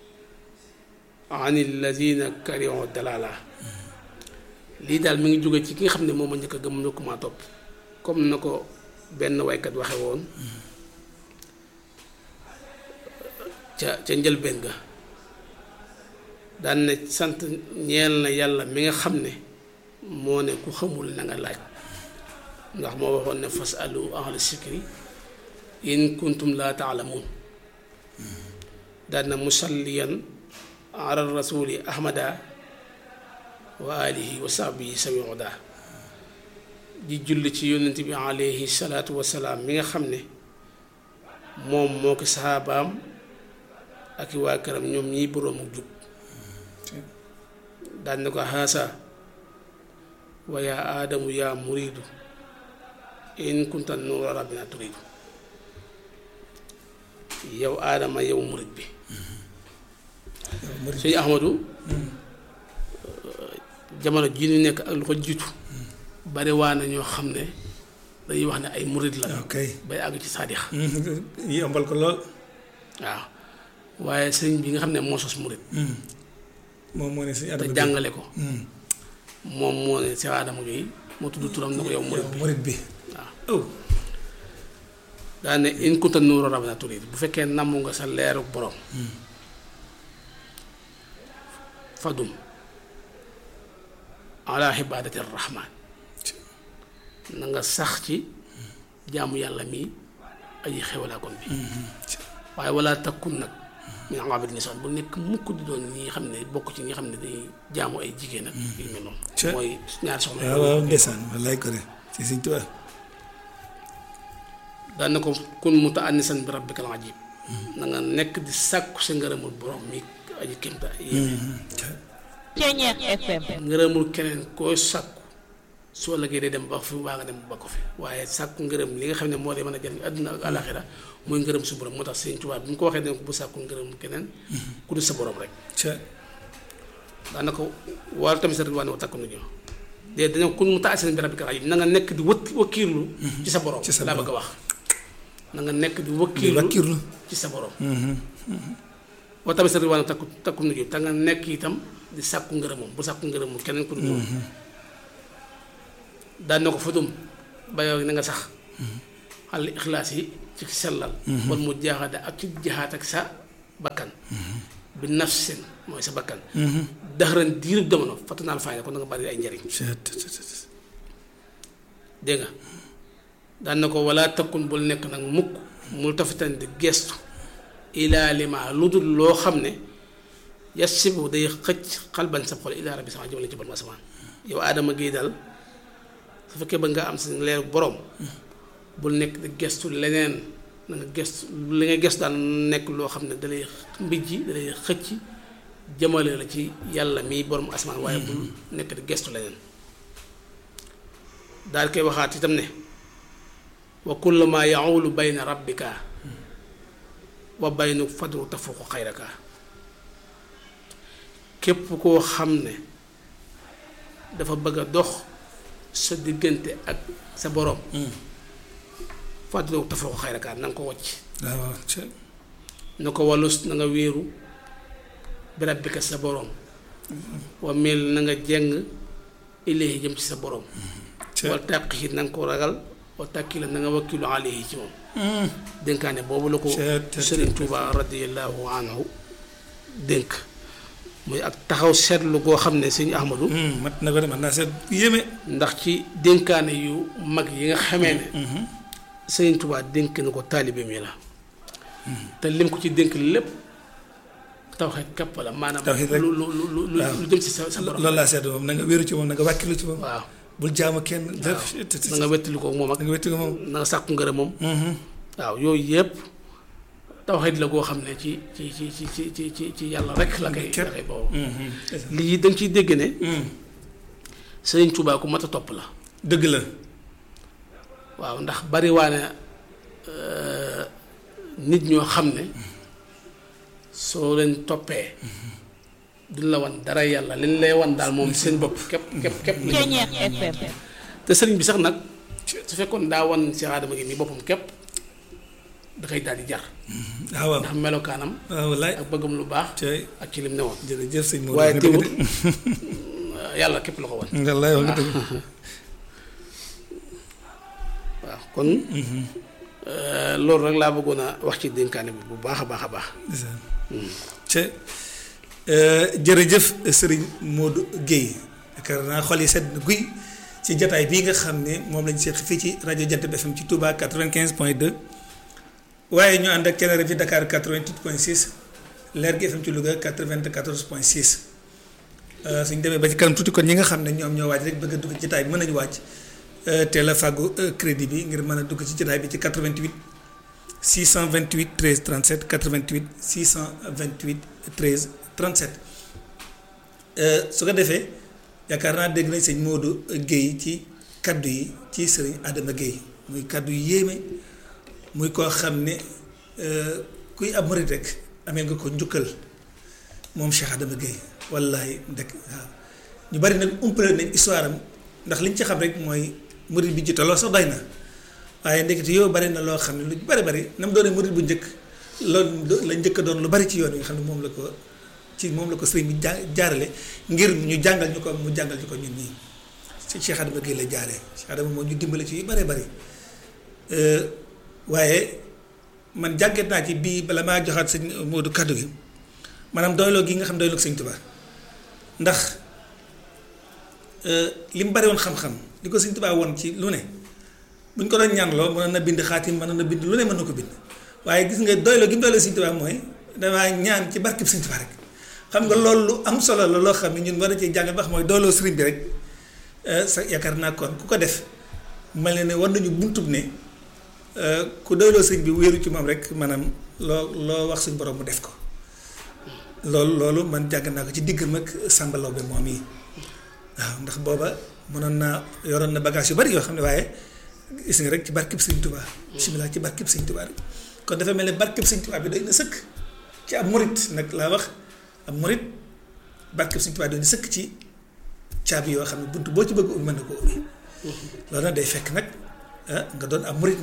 Speaker 1: an alladina karihu dalala lii daal mi ngi jóge ci ki nga xam ne moom ma njëkk a gëm njëkk ma topp comme na ko benn waykat waxe woon ca ca njëlbeen ga daan ne sant ñeel na yàlla mi nga xam ne moo ne ku xamul na nga laaj ndax moo waxoon ne fas alu ahla sikri in kuntum laa taalamuun daan na musalliyan ala rasuli ahmada wa alihi wa sahbihi sawi oda di julli ci yónnent bi alayhi salaatu wasalaam mi nga xam ne moom moo ko saxaabaam ak i waa këram ñoom ñiy boroomu jub daan na ko xaasa wa yaa aadamu yaa muriidu in kunta nuura rabbina turiidu yow aadama yow murid bi sëñ Ahmadu jamono ji ñu nekk ak lu ko jiitu bari waa na ñoo xam ne dañuy wax ne ay murid la
Speaker 2: ok
Speaker 1: bay àgg ci saadix
Speaker 2: yombal ko lool
Speaker 1: waaw waaye sëñ bi nga xam ne moo sos murid
Speaker 2: moom moo ne suñu
Speaker 1: te
Speaker 2: adama
Speaker 1: jàngale ko moom moo ne Cheikh Adama Guèye moo tudd turam na ko yow murid bi
Speaker 2: murid bi
Speaker 1: waaw
Speaker 2: oh
Speaker 1: daa ne in kunta nuura rabbina turid bu fekkee namm nga sa leeru borom fadum ala ibaadati rahmaan na nga sax ci jaamu yàlla mi aji xewalaa kon bi waaye wala takkun nag min abid nisaan bu nekk mukk di doon ñi xam ne bokk ci ñi xam ne dañuy jaamu ay jigéen ak yu mel noonu
Speaker 2: Ca-
Speaker 1: mooy ñaari soxna
Speaker 2: waaw waaw ndeysaan wallaay ko de si Sëñ Tuubaa
Speaker 1: daan na ko kun mutaannisan bi rabbikal ajib na nga nekk di sàkku sa ngërëmul borom mi aji kémta yéeme
Speaker 3: Ceñeex FM
Speaker 1: ngërëmul keneen koo sàkku soo lëggee day dem ba fi waa nga dem ba ko fi waaye sàkku ngërëm li nga xam ne moo dee mën a jëriñ àdduna ak àlaxira mooy ngërëm su borom moo tax Sëñ Tuubaa bi mu ko waxee dana ko bu sàkku ngërëm keneen ku dul sa borom rek
Speaker 2: ca
Speaker 1: daan na ko wàllu tamit sa ridwaan wa takku nu ñëw de dañoo kun mutaannisan bi rabbikal ajib na nga nekk di wët wakkiirlu ci sa borom
Speaker 2: Ci sa
Speaker 1: laa
Speaker 2: borom.
Speaker 1: bëgg a wax na nga nekk di
Speaker 2: di
Speaker 1: wakkiirlu
Speaker 2: wakkirlu
Speaker 1: ci sa borom boo tamit sa ridwaan takku takku nu te nga nekk itam di sàkku ngërëmam bu sàkku ngërëmam keneen ku dul moom daan na ko futum ba yow na nga sax xal ixlaas yi ci sellal wal mu jaaxaada ak ci jaxaat ak sa bakkan bi nafsin mooy sa bakkan daxaran diirub jamono fatanaal fayda kon da nga bari ay njariñ dégg nga daan na ko wala takkun bul nekk nag mukk mul tafitan di gestu ilaa lima lu dul loo xam ne yasibu day xëcc xalban sa xol ilaa rabbi sama jëmale ci borom asamaan yow aadama gi daal su fekkee ba nga am sa leer borom bul nekk di gestu leneen na nga gestu li nga gestu daal nekk loo xam ne dalay mbijji dalay xëcc jëmale la ci yàlla mi borom asamaan waaye bul nekk di gestu leneen daal koy waxaat itam ne wa kullu ma yaulu bayna rabbika wa baynu fadru tafuqu xayraka képp koo xam ne dafa bëgg a dox sa diggante ak sa borom fadru tafuqu xayraka na nga ko wàcc
Speaker 2: waaw
Speaker 1: na ko wallus na nga wéeru bi rabbika sa borom wa mel na nga jeng ilayhi jëm ci sa borom wal tàqi na nga ko ragal wa tàkki la na nga wakkilu alayhi ci moom dénkaane boobu la ko Sëriñ Tuuba radiyallahu anhu dénk muy ak taxaw seetlu goo xam ne sëñ Ahmadu
Speaker 2: mat na ko de man naa seet yéeme
Speaker 1: ndax ci dénkaane yu mag yi nga xamee ne Sëriñ Tuuba dénk na ko taalibe mi la te lim ko ci dénk lépp tawxeet képp la maanaam
Speaker 2: Tawxiid rek.
Speaker 1: lu lu lu lu lu jëm ci sa sa borom
Speaker 2: loolu laa seet moom na nga wéeru ci moom na nga wàkkilu ci moom
Speaker 1: waaw
Speaker 2: bul jaamu kenn def
Speaker 1: na nga wettali ko moom ak
Speaker 2: na nga wéttu ko moom
Speaker 1: na nga sàkku ngërëm moom waaw yooyu yëpp tawxiid la goo xam ne ci ci ci ci ci ci ci ci yàlla rek la koy la koy boobu lii da nga ciy dégg ne Sëriñ Tuubaa ku mat a topp la
Speaker 2: dëgg la
Speaker 1: waaw ndax bari waane nit ñoo xam ne soo leen toppee duñ la wan dara yàlla liñ lay wan daal moom seen bopp képp képp képp lañ
Speaker 3: Ceeñeex FM
Speaker 1: te sëriñ bi sax nag su fekkoon daa wan si aadama gi mi boppam képp da koy daal di jar
Speaker 2: ah waaw
Speaker 1: ndax melokaanam
Speaker 2: waaw wallaay
Speaker 1: ak bëggam lu baax
Speaker 2: tey
Speaker 1: ak ci lim ne woon
Speaker 2: jërëjëf sëñ Modou
Speaker 1: waaye
Speaker 2: nga dëgg
Speaker 1: teewul yàlla képp la ko wan
Speaker 2: de wallaay wax nga dëgg
Speaker 1: waaw kon loolu rek laa bëggoon a wax ci dénkaane bi bu baax a baax a baax
Speaker 2: te jërëjëf sëriñ Modou Guèye yaakaar naa xol yi sedd na guy ci jataay bii nga xam ne moom lañ seq fii ci rajo Jant bi FM ci Touba 95 point 2 waaye ñu ànd ak Thiénaba fi Dakar 88 point 6 Leer gi FM ci Louga 94 point 6 suñ demee ba ci kanam tuuti kon ñi nga xam ne ñoom ñoo waaj rek bëgg a dugg ci jataay bi mën nañu wàcc teel a fàggu crédit bi ngir mën a dugg ci jataay bi ci 88 628 13 37 88 628 13 37 su ko defee yaakaar naa dégg nañ sëñ Modou Guèye ci kaddu yi ci sëriñ Adama Guèye muy kaddu yu yéeme muy koo xam ne kuy ab murit rek amee nga ko njukkal moom Cheikh Adama Guèye wallahi ndek waaw ñu bari nag umpale nañ histoire am ndax liñ ci xam rek mooy murit bi jiitaloo sax doy na waaye ndekete yow bari na loo xam ne lu bari bari na mu doonee murit bu njëkk loolu la njëkk a doon lu bari ci yoon wi nga xam ne moom la ko ci moom la ko sëriñ bi ja jaarale ngir ñu jàngal ñu ko mu jàngal ñu ko ñun ñii ci Cheikh Adama Guèye la jaaree Cheikh Adama moo ñu dimbale ci yu bari bari waaye man jàngat naa ci bii bala maa joxaat sëñ Modou kaddu gi maanaam doyloo gi nga xam doyloo ko sëñ Tuubaa ndax li mu bari woon xam-xam li ko sëñ Tuubaa woon ci lu ne bu ñu ko doon ñaanloo mënoon na bind xaatim mënoon na bind lu ne mën na ko bind waaye gis nga doyloo gi mu doyloo sëñ Tuubaa mooy damaa ñaan ci barkeb sëñ Tuubaa rek xam nga loolu lu am solo la loo xam ne ñun war a cee jàngal ba xam mooy doyloo sëriñ bi rek sa yaakaar naa kon ku ko def mel ne ne war nañu buntub ne ku doyloo sëriñ bi wéeru ci moom rek maanaam loo loo wax suñ borom mu def ko loolu loolu man jàng naa ko ci diggam ak Samba Laobé moom yi waaw ndax booba mënoon naa yoroon na bagage yu bari yoo xam ne waaye gis nga rek ci barkeb sëñ Tuubaa bismillah ci barkeb sëñ Tuubaa rek kon dafa mel ne barkeb sëñ Tuubaa bi doy na sëkk ci ab murit nag laa wax ab murit barkeb sëñ Tuubaa doy na sëkk ci caabi yoo xam ne bunt boo ci bëgg ubbi mën na ko ubbi loolu nag day fekk nag nga doon ab murit nag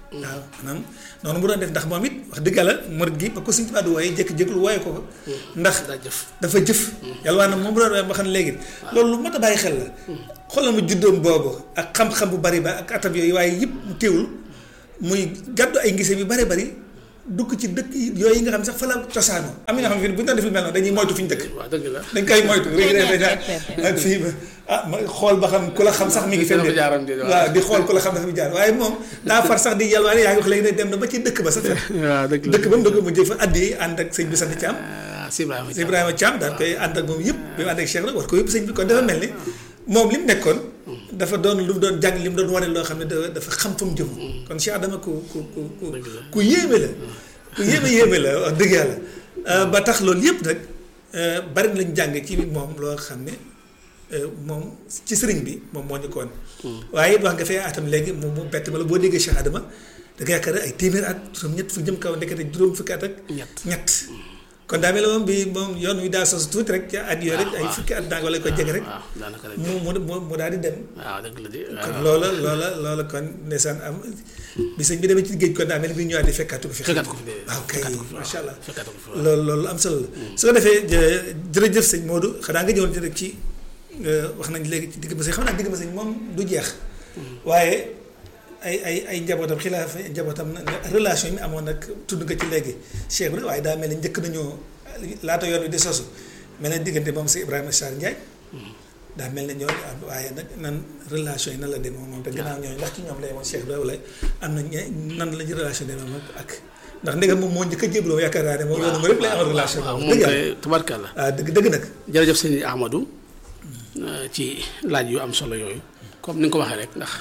Speaker 2: waaw maanaam noonu mu doon def ndax moom it wax dëgg yàlla murid gi ba ko Sëñ Tuubaa di wooye jékki-jékki wooye ko ko ndax
Speaker 1: daa jëf
Speaker 2: dafa jëf yàlla waa na moom bu doon wooye ba xam ne léegi loolu lu mat a bàyyi xel la xoolal mu juddoom boobu ak xam-xam bu bari ba ak atam yooyu waaye yëpp mu teewul muy gàddu ay ngise yu bari bari dugg ci dëkk yooyu nga xam ne sax fa la cosaanoo am na ñoo xam ne bu ñu doon def lu mel noonu dañuy moytu fi ñu dëkk
Speaker 1: waaw dëgg la
Speaker 2: dañ koy moytu rek rek dañ ak fii ba ah ma xool ba xam ku la xam sax mi ngi fenn
Speaker 1: Dafa jaaram di waaw.
Speaker 2: waaw di xool ku la xam dafa fi jaar waaye moom daa far sax di yalwaane yaa ngi wax léegi ne dem na ba ci dëkk ba sax
Speaker 1: waaw dëgg la
Speaker 2: dëkk ba mu dëgg mu jëf fa addi ànd ak sëñ bi sant Thiam
Speaker 1: ah si Ibrahima
Speaker 2: sëñ Ibrahima Thiam daan koy ànd ak moom yëpp bi mu ànd ak Cheikh nag war ko yëpp sëñ bi kon dafa mel ni moom li mu nekkoon dafa doon lu mu doon jàng li mu doon wane loo xam ne dafa dafa xam fa mu jëm kon Cheikh Adama ku ku ku ku
Speaker 1: Dëgg la.
Speaker 2: ku yéeme la ku yéeme yéeme la wax dëgg yàlla ba tax loolu yëpp nag bari lañ jàng ci moom loo xam ne moom ci sëriñ bi moom moo ñu ko woon waaye it wax nga fee atam léegi moom mu bett bala boo déggee Cheikh Adama da nga yaakaar ay téeméer at juróom ñett fu jëm kaw ndekete juróom fukki at ak
Speaker 1: ñett
Speaker 2: ñett kon daa mel ne moom bi moom yoon wi daa sos tuuti rek ca at yooyu rek ay fukki at daanga wala ko jege rek
Speaker 1: waaw daanaka rek
Speaker 2: mu mu mu mu daal di dem
Speaker 1: waaw dëgg la de
Speaker 2: kon
Speaker 1: waaw
Speaker 2: loola loola loola kon ndeysaan am bi sëñ bi demee ci géej kon daa mel ni bi ñu ñëwaat di fekkaatu ko fi
Speaker 1: fekkaat ko fi de
Speaker 2: waaw kay
Speaker 1: fekkaat ko fi
Speaker 2: macha allah
Speaker 1: fekkaat ko fi waaw
Speaker 2: loolu loolu am solo la su ko defee jë- jërëjëf sëñ Modou xanaa nga ñëwoon ci rek ci wax nañ léegi ci digg ba sëñ xam naa digg ba sëñ moom du jeex waaye ay ay ay njabootam xilaaf njabootam na- na- relation yi mu amoon nag tudd nga ci léegi Cheikh bi waaye daa mel ni njëkk nañoo laata yoon wi di sosu mel ne diggante moom si Ibrahima Sarr Ndiaye daa mel ne ñooñu am waaye nag nan relation yi nan la demee moom te gannaaw ñooñu ndax ci ñoom lay woon Cheikh bi wala am na ñe nan la ñu relation demee moom ak ndax ndegam moom moo njëkk a jébaloo yaakaar naa ne moom yoonu ma rek lay amal relation
Speaker 1: waaw
Speaker 2: moom
Speaker 1: moom
Speaker 2: dëgg yàlla
Speaker 1: kay tubarkalla
Speaker 2: waaw dëgg dëgg nag
Speaker 1: jërëjëf sëñ Ahmadou euh, ci laaj yu am solo yooyu comme ni nga ko waxee rek ndax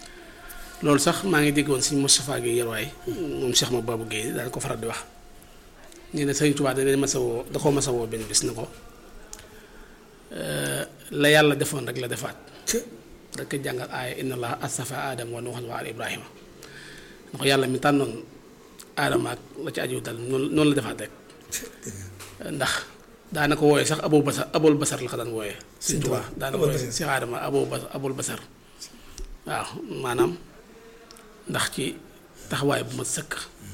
Speaker 1: loolu sax maa ngi déggoon sëñ Moustapha Guèye Yerwaay moom Cheikh ma Babou Guèye daal ko faral di wax nee na sëñ Tuubaa da leen masa woo da koo masa woo benn bis na ko euh, la yàlla defoon rek la defaat rek ko jàngal aaya inna allah astafa aadama wa nuuhan wa ala ibrahima na ko yàlla mi tànnoon aadama ak la ci aju dal noonu noonu la defaat rek ndax daana ko wooyee sax abul basar abul basar la ko daan wooyee Sëñ Tuubaa daana
Speaker 2: Abul
Speaker 1: wooyee
Speaker 2: Basar.
Speaker 1: si aadama abul basar abul basar waaw maanaam ndax ci taxawaay bu ma sëkk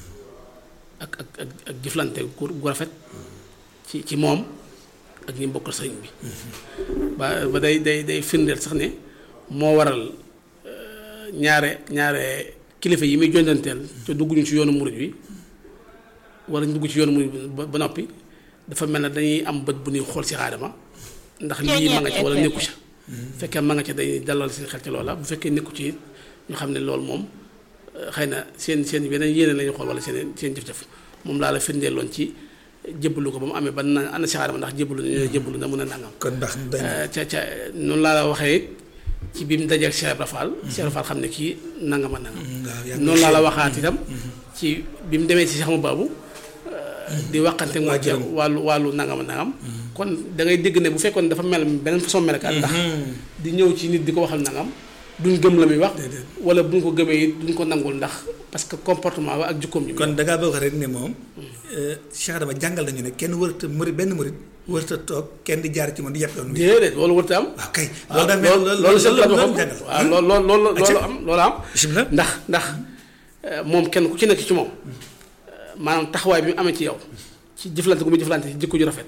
Speaker 1: ak ak ak ak jëflante gu gu rafet ci ci moom ak ñi bokkal sëriñ bi ba ba day day day firndeel sax ne moo waral euh, ñaare ñaare kilifa yi muy jondanteel te dugguñu ci yoonu murid bi wala ñu dugg ci yoonu murid bi ba ba noppi dafa mel ne dañuy am bët bu ñuy xool si aadama ndax lii ma nga ca wala nekku ca fekkee ma nga ca dañuy dalal seen xel ci loola bu fekkee nekku ci it ñu xam ne loolu moom euh, xëy na seen seen yeneen yéene la ñu xool wala seen seen jëf-jëf moom laa la firndeeloon ci jébbalu ko ba mu amee ba na ana si aadama ndax jébbalu na ñu ne jébbalu na mun a nangam
Speaker 2: kon baax na dañ
Speaker 1: Euh, ca ca noonu laa la waxee it ci bi mu dajeeg Cheikh Ibra Fall Cheikh Ibra Fall xam ne kii nangama nangam
Speaker 2: waaw yaa
Speaker 1: noonu laa la waxaat itam ci bi mu demee ci Cheikh Mababou di waxante moo ci
Speaker 2: waajuram.
Speaker 1: wàllu wàllu nangama nangam kon da ngay dégg ne bu fekkoon dafa mel beneen façon melekaan ndax di ñëw ci nit di ko waxal nangam duñ gëm la muy wax
Speaker 2: Déedéet.
Speaker 1: wala buñ ko gëmee it duñ ko nangul ndax parce que comportement ba ak jukkoom ji
Speaker 2: kon da ngaa bëgg rek ne moom Cheikh Adama jàngal nañu ne kenn warata murid benn murid warata toog kenn di jaar ci moom di yàpp yoon wi
Speaker 1: déedéet loolu warut a am
Speaker 2: waaw kay
Speaker 1: waaw
Speaker 2: loolu daa mel
Speaker 1: loolu loolu sëñ la waxoon
Speaker 2: jàngal
Speaker 1: waaw loolu loolu loolu loolu
Speaker 2: Acca.
Speaker 1: am loolu am
Speaker 2: bismillah
Speaker 1: ndax ndax euh, moom kenn ku ci nekk ci moom euh, maanaam taxawaay bi mu amee ci yow ci jëflante gu muy jëflante ci jikko ju rafet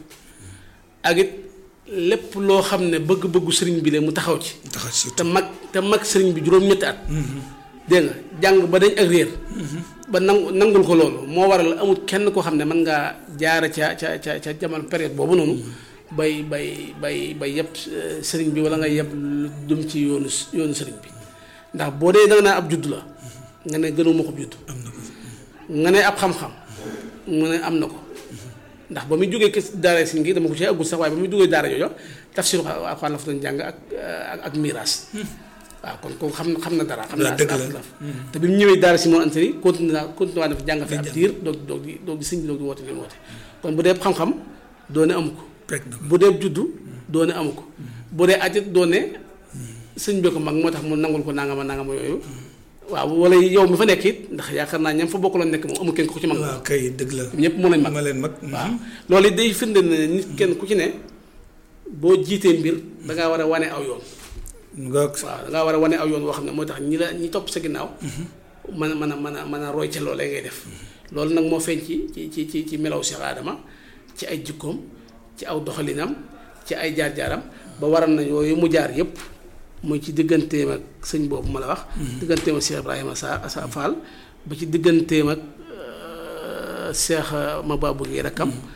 Speaker 1: ak it lépp loo xam ne bëgg-bëggu sëriñ bi la mu taxaw ci
Speaker 2: taxaw ci
Speaker 1: te mag te mag sëriñ bi juróom-ñetti at dégg nga jàng ba dañ ak réer ba nangu nangul ko loolu moo waral amul kenn koo xam ne mën ngaa jaara ca ca ca ca jamono période boobu noonu bay bay bay bay yëpp euh, sëriñ bi wala nga yëpp lu jëm ci yoonu s- yoonu sëriñ bi ndax boo dee danga naa ab judd la nga ne gënuma ko judd
Speaker 2: am na ko
Speaker 1: nga ne ab xam-xam mu ne am na ko ndax ba muy jógee kës daara si ngi dama ko ci agul sax waaye ba muy jógee daara joojo tafsir Alxuraan la fa doon jàng ak ak ak miiras waaw kon kooku xam xam na dara xam
Speaker 2: waaw
Speaker 1: naa
Speaker 2: dëgg la.
Speaker 1: laf laf te bi mu ñëwee daara si moom antari continué naa continué waa dafa jàng fi ab diir doog doog di doog di sëñ bi doog di woote li mu woote kon bu dee xam-xam doone amu ko
Speaker 2: fekk na ko
Speaker 1: bu dee juddu doone amu ko bu dee ajit doone sëñ bi ko mag moo tax mu nangul ko nangama nangama yooyu waaw wala yow mi fa nekk it ndax yaakaar naa ñam fa bokkaloon nekk moom amul kenn ku ci mag
Speaker 2: waaw kay dëgg la
Speaker 1: ñëpp mën nañ mag
Speaker 2: ma leen mag
Speaker 1: waaw loolu it day firnde ne nit kenn ku ci ne boo jiitee mbir da ngaa war a wane aw yoon
Speaker 2: ngoog
Speaker 1: waaw da ngaa war a wane aw yoon woo xam ne moo tax ñi la ñi topp sa ginnaaw mën a mën a mën a mën a roy ca loolee ngay def loolu nag moo feeñ ci ci ci ci ci melaw Cheikh Adama ci ay jikkoom ci aw doxalinam ci ay jaar-jaaram ba waral na yooyu mu jaar yépp muy ci digganteem ak sëñ boobu ma la wax digganteem ak Cheikh Ibrahima sa sa Fall ba ci digganteem ak Cheikh Mababou ngi rakkam